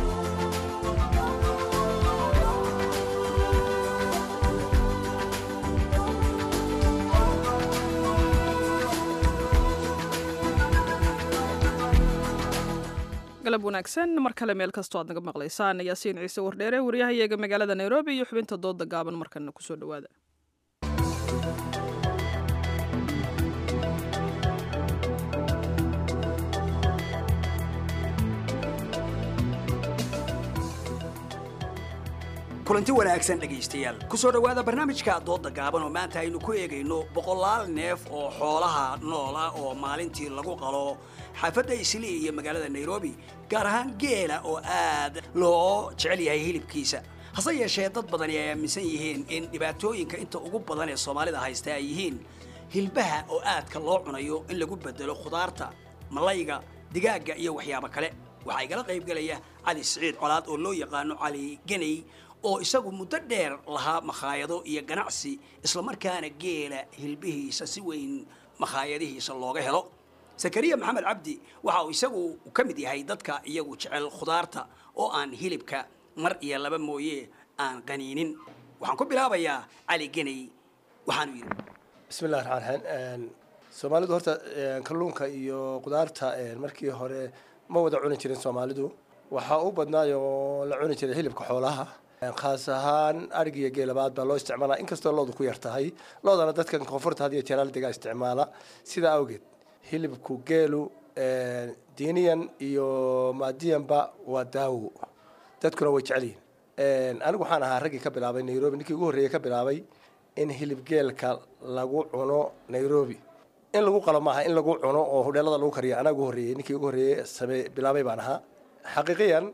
galab wanaagsan mar kale meel kastoo aad naga maqlaysaan yaasiin ciise wardheere waryahayaga magaalada nairobi iyo xubinta dooda gaaban markana kusoo dhawaada kulanti wanaagsan dhegaystayaal ku soo dhowaada barnaamijka doodda gaaban oo maanta aynu ku eegayno boqolaal neef oo xoolaha nool ah oo maalintii lagu qalo xaafadda islii iyo magaalada nairobi gaar ahaan geela oo aad loo jecel yahay hilibkiisa hase yeeshee dad badani ay aaminsan yihiin in dhibaatooyinka inta ugu badan ee soomaalida haysta ay yihiin hilbaha oo aadka loo cunayo in lagu bedelo khudaarta malayga digaagga iyo waxyaabo kale waxaa igala qaybgelaya cali siciid colaad oo loo yaqaano cali geney oo isagu muddo dheer lahaa makhaayado iyo ganacsi islamarkaana geela hilbihiisa si weyn makhaayadihiisa looga helo zakariya maxamed cabdi waxa uu isagu ka mid yahay dadka iyagu jecel khudaarta oo aan hilibka mar iyo laba mooye aan qaniinin waxaan ku bilaabayaa cali geney waxaanu yidhi bismillahi raxmaan raxiim soomaalidu horta kalluunka iyo khudaarta markii hore ma wada cuni jirin soomaalidu waxaa u badnaayoo la cuni jiray hilibka xoolaha khaas ahaan arig iyo geelabaad baa loo isticmaalaa inkastoo loodu ku yar tahay loodana dadkan koonfurta had iyo jeeraal degaa isticmaala sidaa awgeed hilibku geelu diiniyan iyo maadiyanba waa daawo dadkuna way jecel yihiin anigu waxaan ahaa raggii ka bilaabay nairobi ninkii ugu horreeyey ka bilaabay in hilibgeelka lagu cuno nairobi in lagu qalo maaha in lagu cuno oo hudheelada lagu kariyo anaa ugu horreeyey ninkii ugu horreeyey same bilaabay baan ahaa xaqiiqiyan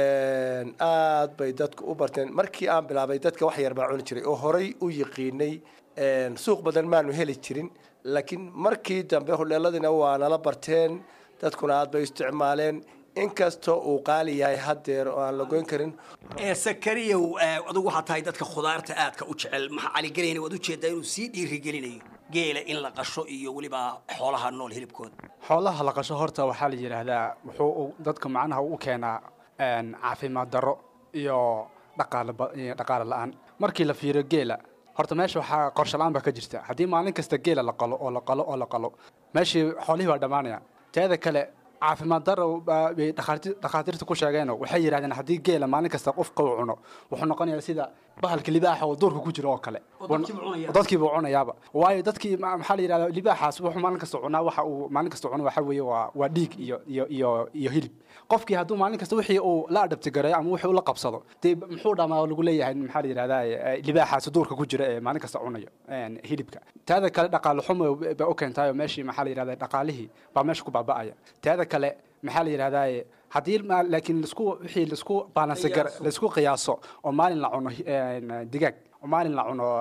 aad bay dadku u barteen markii aan bilaabay dadka wax yar baa cuni jiray oo horay u yiqiinay suuq badan maanu heli jirin laakiin markii dambe hudheeladiina waa nala barteen dadkuna aad bay isticmaaleen inkastoo uu qaali yahay haddeer oo aan la goyn karin sakariyow adugu waxaa tahay dadka khudaarta aadka u jecel maxaa caligelayna waad ujeedaa inuu sii dhiirigelinayo geela in la qasho iyo weliba xoolaha nool hilibkooda xoolaha la qasho horta waxaa la yidhaahdaa wuxuu dadka macnaha u keenaa caafimaad darro iyo dhaqaale la-aan markii la fiiriyo geela horta meesha waxaa qorshe la-aan baa ka jirta haddii maalin kasta geela la qalo oo la qalo oo la qalo meeshii xoolihii baa dhammaanayaan teeda kale caafimaad daro bay dhakhaatiirta ku sheegeeno waxay yidhahdeen haddii geela maalin kasta qofka uu cuno wuxuu noqonayaa sida bahalka libaaxa oo duurka ku jiro oo kale dadkiibuu cunayaaba waayo dadkii maxaa la yidhahda libaaxaas wuxuu maalin kasta cunaa waxa uu maalin kasta cuno waxa weeye waa waa dhiig iyo iyo iyo iyo hilib qofkii hadduu maalin kasta wixii uu la adhabtigareeyo ama wixii uu la qabsado dee muxuu dhamaa lagu leeyahay maxaa la yidhahdaa libaaxaas duurka ku jira ee maalin kasta cunayo hilibka taada kale dhaqaale xumo ba u keentaayo meeshii maxaa la yidhahda dhaqaalihii baa meesha ku baaba'aya taada kale maxaa la yidhahdaa haddii laakiin lasku wixii lasku balance gar laisku qiyaaso oo maalin la cuno digaag oo maalin la cuno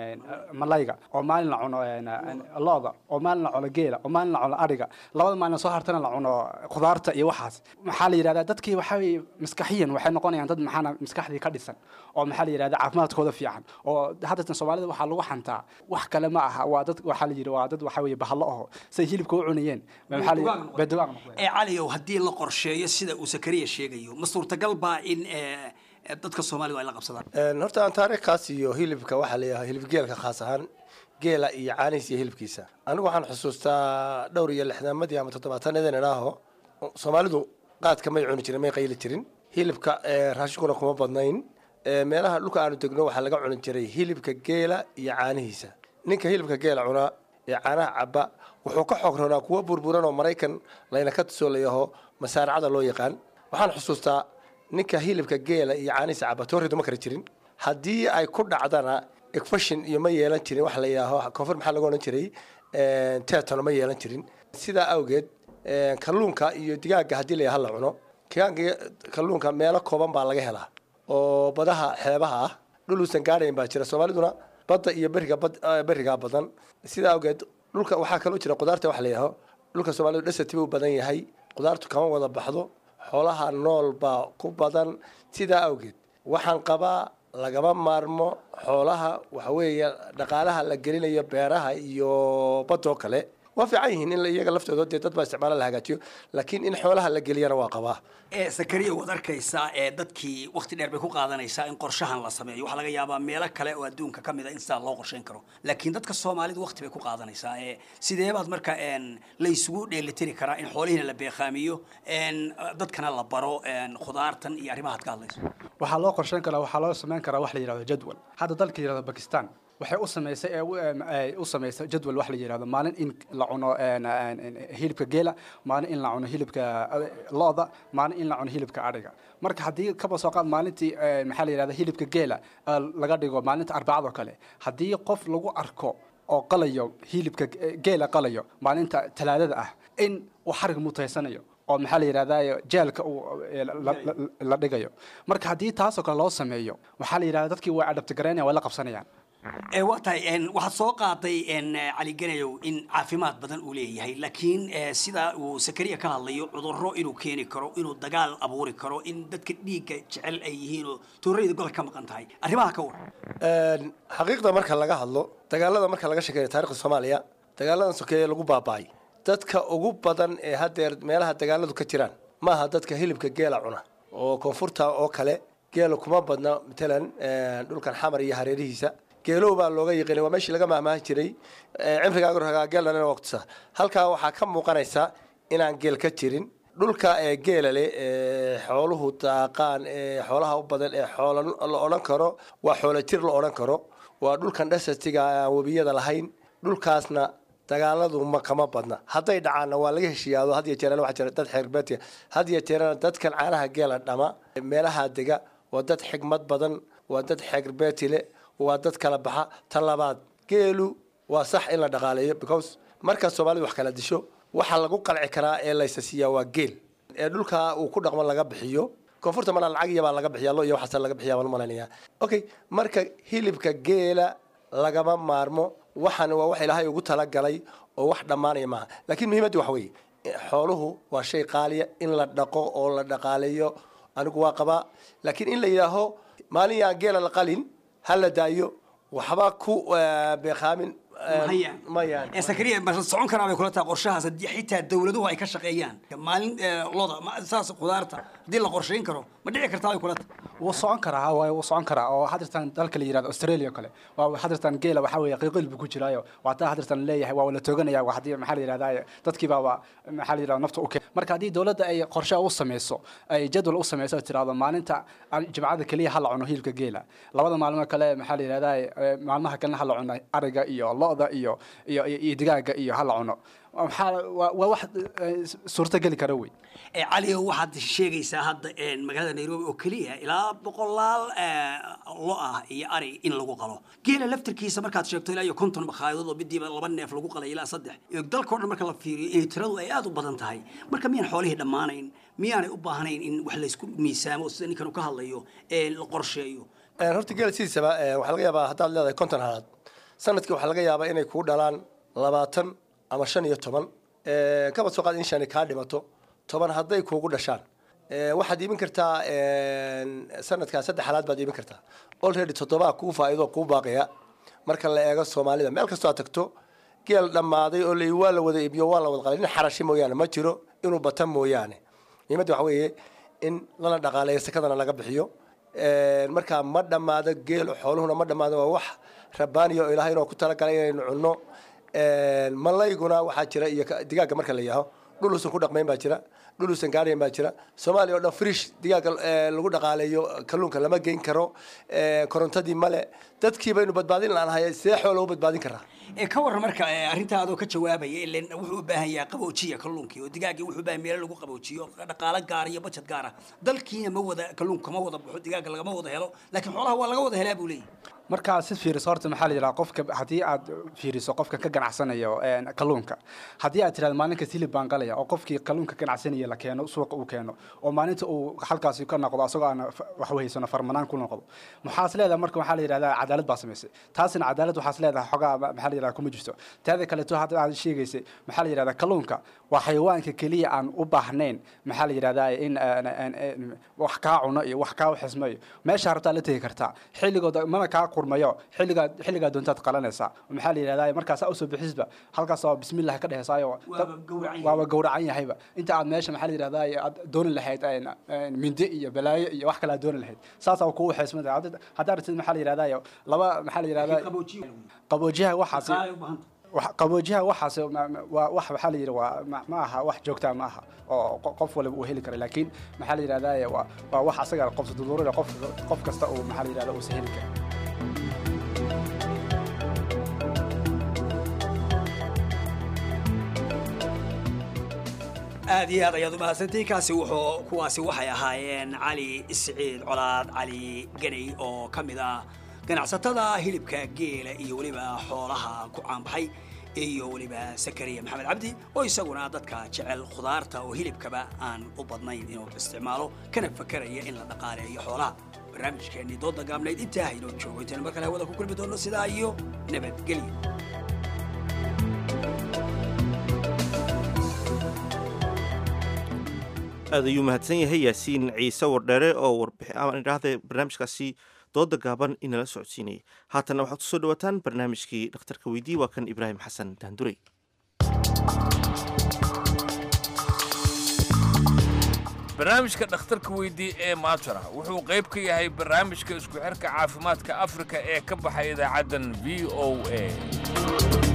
malayga oo maalin la cuno looda oo maalin la cuno geela oo maalin la cuno adhiga labada maalin soo hartana la cuno khudaarta iyo waxaas maxaa la yidhahdaa dadkii waxaa weye maskaxiyan waxay noqonayaan dad maxaana maskaxdii ka dhisan oo maxaa la yidhahdaa caafimaadkooda fiican oo haddatan soomaalida waxaa lagu xantaa wax kale ma aha waa dad waxaa la yidhi waa dad waxaa weye bahalo aho say hilibka u cunayeen bedugaag ee caliyow haddii la qorsheeyo sida uu sakariya sheegayo ma suurtagal baa in dadka soomaalidu ay la qabsadaan horta aan taariikhkaas iyo hilibka waxaa leeyahay hilibgeelka khaas ahaan geela iyo caanihiis iyo hilibkiisa anigu waxaan xusuustaa dhowr iyo lixdaamadii ama toddobaatanadeen idhaaho soomaalidu qaadka may cuni jirin may qayli jirin hilibka raashinkuna kuma badnayn meelaha dhulka aanu degno waxaa laga cuni jiray hilibka geela iyo caanihiisa ninka hilibka geela cunaa ee caanaha cabba wuxuu ka xoog roonaa kuwa burburan oo maraykan layna ka tusoo layaho masaaracada loo yaqaan waxaan xusuustaa ninka hilibka geela iyo caanihiisa cabba tooridu ma kari jirin haddii ay ku dhacdana egfashin iyo ma yeelan jirin wax la yidhaaho koonfur maxaa lagu odhan jiray tetano ma yeelan jirin sidaa awgeed kalluunka iyo digaaga haddii la yaha la cuno digaaga kalluunka meelo kooban baa laga helaa oo badaha xeebaha ah dhul uusan gaadhayn baa jira soomaaliduna badda iyo beriga bad berigaa badan sidaa awgeed dhulka waxaa kaloo jira qudaarta wax la yidhaaho dhulka soomaalidu dhasati buu badan yahay qudaartu kama wada baxdo xoolaha nool baa ku badan sidaa awgeed waxaan qabaa lagama maarmo xoolaha waxa weeye dhaqaalaha la gelinayo beeraha iyo badoo kale waa fiican yihiin in iyaga laftooda dee dad baa isticmaala la hagaajiyo laakiin in xoolaha la geliyana waa qabaa ee sakariya waad arkaysaa ee dadkii wakti dheer bay ku qaadanaysaa in qorshahan la sameeyo waxaa laga yaabaa meelo kale oo adduunka ka mid a in sidaa loo qorshayn karo laakiin dadka soomaalidu wakti bay ku qaadanaysaa ee sideebaad marka la isugu dheelitiri karaa in xoolihiina la beeqaamiyo dadkana la baro khudaartan iyo arrimahaad ka hadlayso waxaa loo qorshayn karaa waxaa loo samayn karaa wax la yidhahdo jadwal hadda dalka yidhahdo bakistan waxay u samaysay ee u samaysay jadwal wax la yidhahdo maalin in la cuno hilibka geela maalin in la cuno hilibka looda maalin in la cuno hilibka adhiga marka haddii kaba soo qaad maalintii maxaa la yidhahda hilibka geela laga dhigo maalinta arbacadoo kale haddii qof lagu arko oo qalayo hilibka geela qalayo maalinta talaadada ah in uu xarig mutaysanayo oo maxaa la yidhahdaa jeelka uu la dhigayo marka haddii taasoo kale loo sameeyo waxaa la yidhahda dadkii way adhabtigaraynaya way la qabsanayaan waa tahay waxaad soo qaaday cali ganayow in caafimaad badan uu leeyahay laakiin sida uu sakariya ka hadlayo cudurro inuu keeni karo inuu dagaal abuuri karo in dadka dhiigga jecel ay yihiin oo tuurayda gobol ka maqan tahay arrimaha ka war xaqiiqda marka laga hadlo dagaalada marka laga sheekeeyo taarikhda soomaaliya dagaaladan sokeeye lagu baaba'ay dadka ugu badan ee haddeer meelaha dagaaladu ka jiraan maaha dadka hilibka geela cuna oo koonfurta oo kale geela kuma badna matalan dhulkan xamar iyo hareerihiisa geelow baa looga yiqiinay waa meeshii laga mahmaahi jiray cimrigaaga ragaa geelana waqtisa halkaa waxaa ka muuqanaysa inaan geel ka jirin dhulka ee geela leh ee xooluhu daaqaan ee xoolaha u badan ee xoola la odhan karo waa xoola jir la odhan karo waa dhulkan dhasatiga aan webiyada lahayn dhulkaasna dagaaladu ma kama badna hadday dhacaanna waa laga heshiiyaado had iyo jeerana waxaa jira dad xeerbeetiya had iyo jeerana dadkan caanaha geela dhama meelaha dega waa dad xigmad badan waa dad xeerbeeti le waa dad kala baxa ta labaad geelu waa sax in la dhaqaaleeyo because markaa soomaalidu wax kala disho waxa lagu qalci karaa ee laysa siiyaa waa geel ee dhulka uu ku dhaqmo laga bixiyo koonfurta mana lacag iyabaa laga bixiya lo iyo waxaas laga bixiya baan umalaynaya okay marka hilibka geela lagama maarmo waxaan waa wax ilaahay ugu talagalay oo wax dhammaanaya maaha laakiin muhiimaddu waxa weeye xooluhu waa shay qaaliya in la dhaqo oo la dhaqaaleeyo anigu waa qabaa laakiin in la yidhaaho maalin yaan geela la qalin ha la daayo waxba ku beekaamin mayaan sakariya ma socon karaa bay kula tahay qorshahaas haddii xitaa dawladuhu ay ka shaqeeyaan maalin loda saas khudaarta haddii la qorshayn karo ma dhici kartaa bay kula tahay wuu socon karaa waay wuu socon karaa oo hadirtan dalka la yirahdo australia kale waa hadirtan geela waxaa weeye qiiqil buu ku jiraayo waa taa hadirtan leeyahay waa la tooganaya waa haddii maxaa la yirahdaa dadkii baa waa maxaa la yirahdaa nafta u keen marka haddii dawladda ay qorshe u sameyso ay jadwal u sameyso tirahdo maalinta jimcada keliya ha la cuno hilibka geela labada maalmo kale maxaa la yirahdaa maalmaha kalena ha la cuno ariga iyo lo'da iyo iyo iyo digaaga iyo ha la cuno maxaa waa wax suurtageli kara wey cali waxaad sheegaysaa hadda magaalada nairobi oo keliya ilaa boqolaal lo ah iyo ari in lagu qalo geela laftirkiisa markaad sheegto ilaa iyo konton makhaayadod oo midiiba laba neef lagu qalay ilaa saddex dalkao dhan marka la fiiriyo inay tiradu ay aada u badan tahay marka miyaan xoolihii dhammaanayn miyaanay u baahnayn in wax laysku miisaamo sida ninkan uu ka hadlayo ee la qorsheeyo horta geela sidiisaba waxaa laga yaabaa haddaad leedahay konton halaad sanadkii waxaa laga yaabaa inay kuu dhalaan labaatan ama shan iyo toban kabad soo qaad in shani kaa dhimato toban hadday kuugu dhashaan waxaad iibin kartaa sanadkaa saddex halaad baad iibin kartaa already toddobaa kuu faa'iido kuu baaqaya marka la eego soomaalida meel kastoo aad tagto geel dhammaaday oo la waa la wada iibiyo waa la wada qalay nin xarashi mooyaane ma jiro inuu bata mooyaane muhiimadda waxa weeye in lana dhaqaaleeyo sakadana laga bixiyo markaa ma dhammaado geelo xooluhuna ma dhammaado waa wax rabbaaniya oo ilaahay inoo ku talagalay inaynu cunno malayguna waxaa jira iyo digaagga marka la yaaho dhul uusan ku dhaqmayn baa jira dhul uusan gaarayn baa jira soomaaliya oo dhan frish digaagga lagu dhaqaaleeyo kalluunka lama geyn karo korontadii male dadkii baynu badbaadin laanahay see xoola u badbaadin karaa ka warran marka arrintaa adoo ka jawaabaya ilen wuxuu u baahan yahay qaboojiya kalluunkii oo digaaggii wuxuu u baahan meelo lagu qaboojiyo dhaqaalo gaara iyo bajad gaara dalkiina ma wada kalluunka ma wada baxo digaagga lagama wada helo laakiin xoolaha waa laga wada helaa buu leeyahy markaa si fiiriso horta maxaa la yidhaha qofka haddii aad fiiriso qofka ka ganacsanayo kalluunka haddii aad tirahdo maalinkas hilib baan galaya oo qofkii kalluunka ganacsanaya la keeno suuqa uu keeno oo maalinta uu halkaasi ka noqdo asagoo aan waxwehaysano farmanaan ku noqdo maxaas leedahay marka waxaa la yidhahdaa cadaalad baa samaysay taasina cadaalad waxaas leedahay xogaa maxaa la yidhahdaa kuma jirto teeda kaleeto hadda aad sheegaysay maxaa la yidhahdaa kalluunka waa xayawaanka keliya aan u baahnayn maxaa la yidhahdaa in wax kaa cuno iyo wax kaa xismayo meesha rabtaa la tegi kartaa xilligooda mana kaa qurmayo xilligaa xilligaa doontaad qalanaysaa maxaa la yidhahdaa markaasaa usoo bixisba halkaas oo bismillah ka dhehesaayo waaba gowracan yahayba inta aad meesha maxaa la yidhahdaa aad dooni lahayd mindi iyo balaayo iyo wax kale aad dooni lahayd saasaa kugu xeesmada haddaa rabtid maxaa la yidhahdaa laba maxaa la yidhahdaa qaboojiyaha waxaasi qaboojiyaha waxaas waa wax waxaa la yidhi waa ma aha wax joogtaa ma aha oo qof waliba uu heli kara laakiin maxaa la yidhahdaa waa waa wax asaga qof duduurada qof qof kasta uu maxaa la yidhahdaa uusa heli kara aad iyo aad ayaad umahadsantihin kaasi wuxuu kuwaasi waxay ahaayeen cali isciid colaad cali ganay oo ka mid ah ganacsatada hilibka geela iyo weliba xoolaha ku caanbaxay iyo weliba sakariya maxamed cabdi oo isaguna dadka jecel khudaarta oo hilibkaba aan u badnayn inuu isticmaalo kana fakeraya in la dhaqaaleeyo xoolaha barnaamijkeennii dooda gaabnayd intaa haynoo joogo intaynu mar kale hawada ku kulmi doonno sidaa iyo nabadgelyo aad ayuu mahadsan yahay yaasiin ciise wardheere oo warbixin idhaahda barnaamijkaasi dooda gaaban inala socodsiinayay haatanna waxaad kusoo dhawaataan barnaamijkii dhakhtarka weydii waa kan ibraahim xasan daandurey barnaamijka dhakhtarka weydii ee maatara wuxuu qayb ka yahay barnaamijka isku xirka caafimaadka afrika ee ka baxay idaacaddan v o a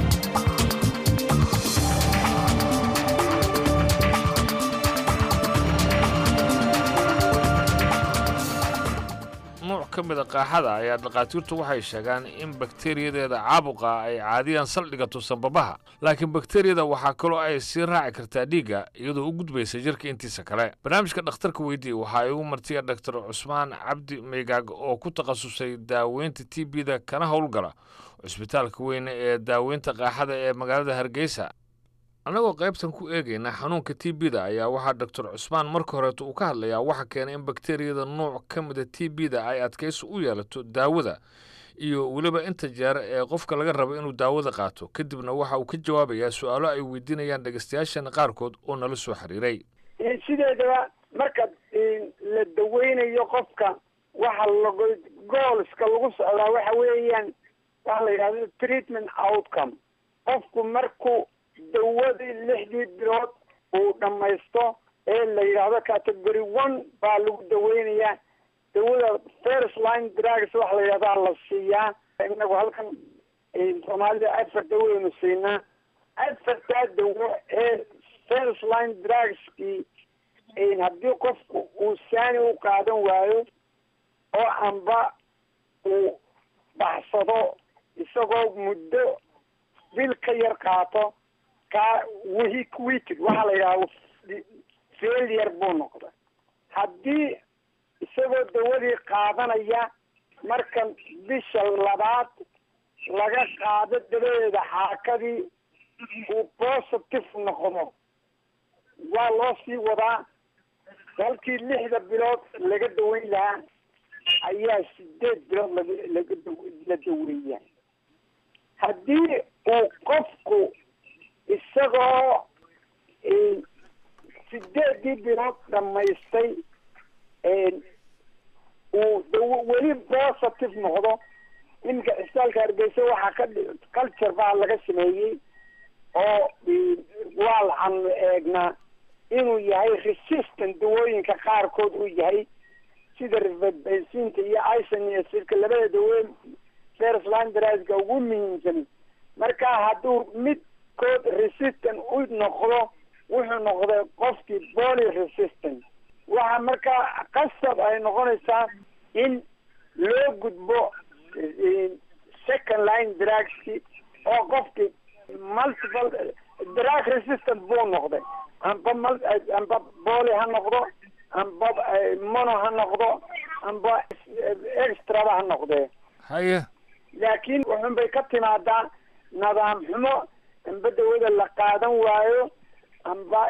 nuuc ka mid a qaaxada ayaa dhakhaatiirtu waxay sheegaan in bakteriyadeeda caabuqa ay caadiyan saldhigato sanbabaha laakiin bakteriyada waxaa kaloo ay sii raaci kartaa dhiigga iyadoo u gudbaysa jirka intiisa kale barnaamijka dhakhtarka weydii waxaa igu martiya dhaktar cusmaan cabdi meygaag oo ku takhasusay daaweynta t b-da kana howlgala cusbitaalka weyne ee daaweynta qaaxada ee magaalada hargeysa annagoo qaybtan ku eegayna xanuunka t b-da ayaa waxaa doctor cusmaan marka horeeta uu ka hadlayaa waxa keenay in bakteriyada nuuc ka mida t b-da ay adkaysi u yeelato daawada iyo weliba inta jeer ee qofka laga rabo inuu daawada qaato kadibna waxa uu ka jawaabayaa su-aalo ay weydiinayaan dhegeystayaashana qaarkood oo nala soo xiriiray sideedaba marka la daweynayo qofka waxa lago goolska lagu socdaa waxa weeyaan waxa la yidhahdo treatment outcome qofku markuu dawadii lixdii bilood uu dhammaysto ee la yidhaahdo category one baa lagu daweynayaa dawada first line drugs waxa la yidhahdaa la siiyaa inagu halkan soomaalida afar daweynu siinaa afartaa dawo ee first line drugskii haddii qofku uu saani u qaadan waayo oo amba uu baxsado isagoo muddo bil ka yar qaato kaa week weeked waxaa la yidhahda failure buu noqda haddii isagoo dawadii qaadanaya marka bisha labaad laga qaado dabadeeda xaakadii uu positive noqdo waa loo sii wadaa halkii lixda bilood laga daweyn lahaa ayaa sideed bilood laga laga la daweeyaa haddii uu qofku isagoo sideedii bilood dhamaystay uu daw weli positive noqdo iminka cisbitaalka hargeysa waxaa ka culture baa laga sameeyey oo waa laxanu eegnaa inuu yahay resistant dawooyinka qaarkood uu yahay sida rifabensinta iyo isoniacidka labada dawe first line drugska ugu muhiimsan marka hadduu midkood resistant u noqdo wuxuu noqday qofkii poly resistant waxa markaa qasab ay noqonaysaa in loo gudbo second line drugski oo qofkii multiple drug resistant buu noqday amba mal amba poly ha noqdo amba mono ha noqdo amba extraba ha noqdee haye laakiin wuxun bay ka timaadaa nidaam xumo amba dawada la qaadan waayo amba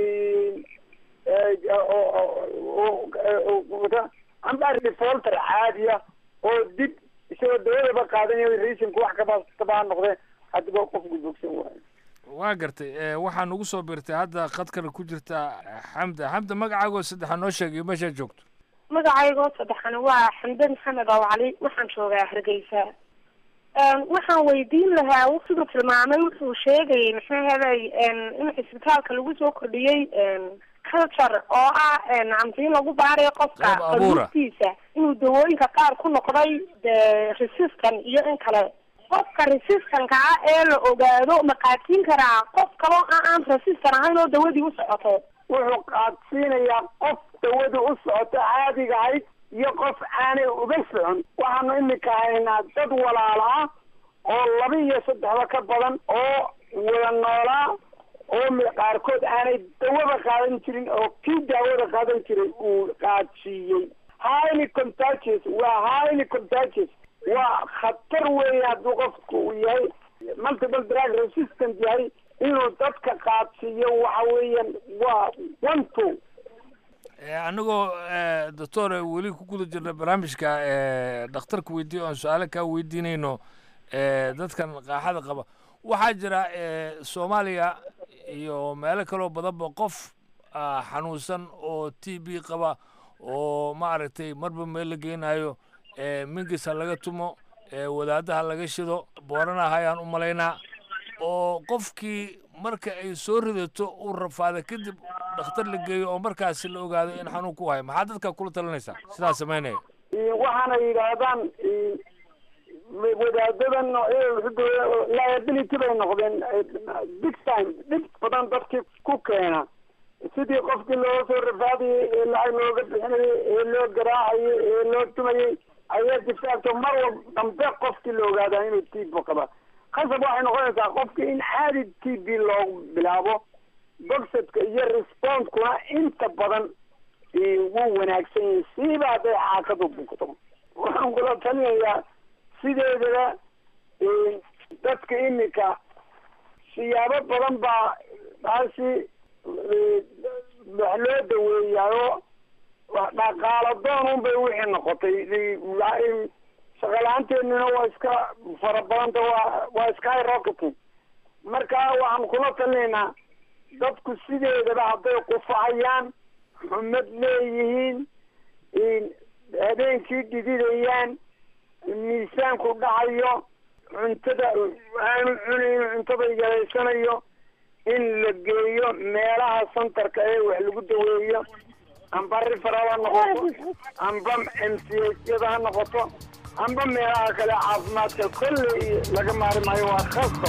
amba defolter caadiya oo dib isagoo dawadaba qaadanayo reasonka wax kabastaba ha noqdee haddaba qofku bogsan waayo waa gartay waxaa nugu soo birtay hadda khadkana ku jirta xamda xamda magacaagoo saddexa noo sheegayo meeshaa joogto magacaygoo saddexana waa xamde maxamed oo cali waxaan joogaa hargeysa waxaan weydiin lahaa siduu tilmaamay wuxuu sheegayay maxaa helay in cisbitaalka lagu soo kordhiyey culture oo ah nacamti in lagu baarayo qofka qaluubtiisa inuu dawooyinka qaar ku noqday de resistant iyo in kale qofka resistanka ah ee la ogaado ma qaadsiin karaa qof kaloo a aan resistan ahayn oo dawadii u socoto wuxuu qaadsiinayaa qof dawadii u socoto caadiga ahayd iyo qof aanay uga socon waxaanu iminka haynaa dad walaala ah oo laba iyo saddexba ka badan oo wada noolaa oo qaarkood aanay dawada qaadan jirin oo kii daawada qaadan jiray uu qaadsiiyey highly contagious waa highly contagious waa khatar weeye hadduu qofku uu yahay multiple drug resistant yahay inuu dadka qaadsiiyo waxa weeyaan waa one two annagoo doctor weli ku guda jirna barnaamijka dhakhtarka weydiiyo oan su-aalo kaa weydiinayno dadkan qaaxada qaba waxaa jira soomaaliya iyo meelo kaloo badanba qof xanuunsan oo t b qaba oo maaragtay marba meel la geynayo mingis ha laga tumo wadaadaha laga shido boorana hayaan u malaynaa oo qofkii marka ay soo ridato uu rafaada kadib dhakhtar la geeyo oo markaasi la ogaado in xanuun ku hayo maxaa dadka kula talinaysaa sidaa samaynaya waxaana yidhaahdaan wadaadadan liability bay noqdeen big time dhib badan dadkii ku keena sidii qofkii loo soo rafaadayay ee lacag looga bixinayay ee loo garaacayay ee loo tumayay ayaa difaacto mar wal dambe qofkii la ogaadaa inuu t b qaba khasab waxay noqonaysaa qofki in caadi t b loogu bilaabo bogsadka iyo respondkuna inta badan wuu wanaagsan yahay siiba hadday xaakadu bugto waxaan kula talinayaa sideedaba dadka imika siyaabo badan baa taasi wax loo daweeyaayo dhaqaalo doon un bay wixii noqotay shaqala-aanteennina waa iska fara badanta waa waa sky rocketing marka waxaan kula talinaynaa dadku sideedaba hadday qufacayaan xumad leeyihiin habeenkii dhididayaan miisaanku dhacayo cuntada aanu cunayn cuntada yaraysanayo in la geeyo meelaha santarka ee wax lagu daweeyo amba rifaral ha noqoto amba m c yada ha noqoto amba meelaha kale caafimaadka kolley laga maari maayo waa khasab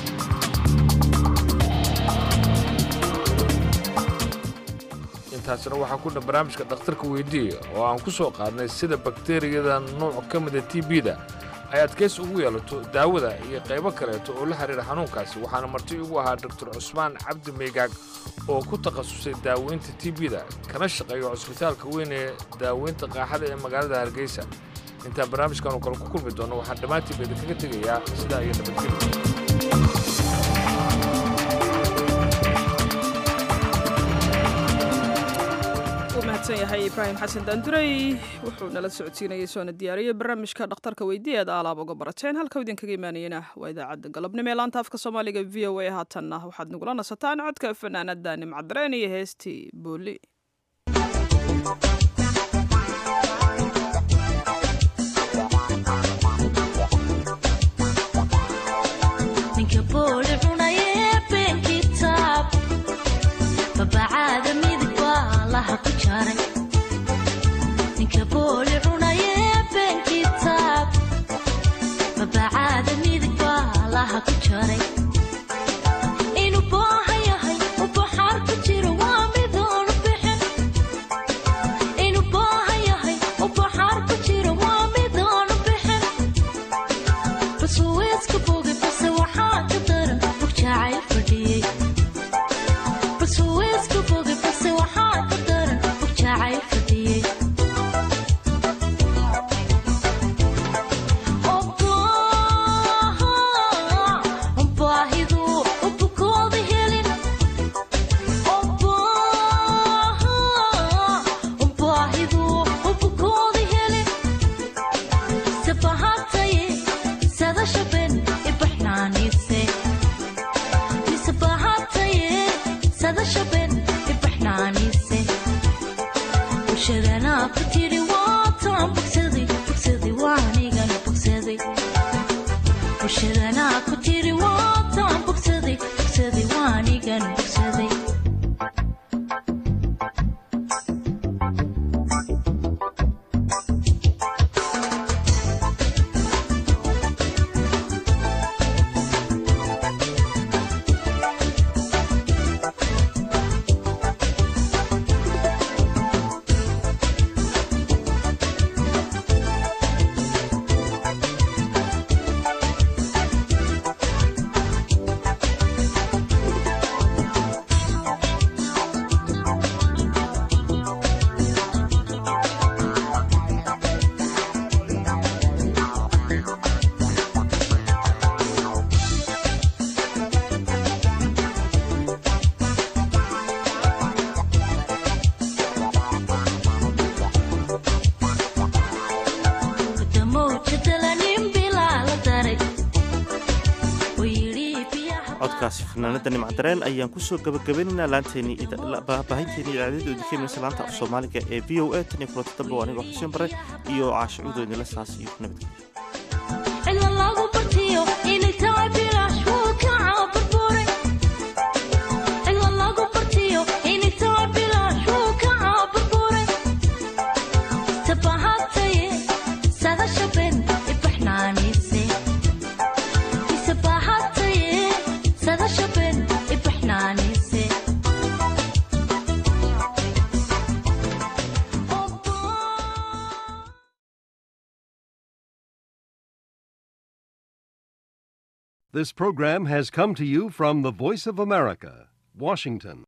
intaasina waxaa ku dhan barnaamijka dhakhtarka weydiiya oo aan ku soo qaadnay sida bakteriyada nooc ka mida t b-da ay adkays ugu yeelato daawada iyo qaybo kaleeto oo la xidhiira xanuunkaasi waxaana marti ugu ahaa doktor cusmaan cabdi meygaag oo ku takhasusay daaweynta t b-da kana shaqeeyo cusbitaalka weyn ee daaweynta qaaxada ee magaalada hargeysa intaan barnaamijkan oo kale ku kulmi doonno waxaan dhammaantiiba idinkaga tegayaa sidaa iyo nabadgelya mahadsan yahay ibraahim xasan daanduray wuxuu nala socodsiinayay soona diyaariyey barnaamijka dhakhtarka weydiiya aad aalaab uga barateen halka idinkaga imaanayena waa idaacadda galabnimo ee laanta afka soomaaliga v o a haatanna waxaad nagula nasataan codka fanaanada nimcadareen iyo heestii booli ninka booli cunaye been kitaab babacaada midig baa laha ku jaray inuu booha yahay u baxaar ku jiro waa midoonu bixin inuu booha yahay u baxaar ku jiro waa midoonu bixin basuweeska bogi base waxaa ka daran bug jacayl fadhiyey basuweeska bogi base waxaa ka daran bug jacayl fadhiyey codkaasi fanaanada nimcadareen ayaan kusoo gabagabaynaynaa laanteeni baahinteeni idaacadada udikeymaysa laanta af soomaaliga ee v o a tan iyo kulanta dambe anigoo xuseen bare iyo caasho cuudo idinla saas iyo nabadgelyo This program has come to you from the Voice of America, Washington.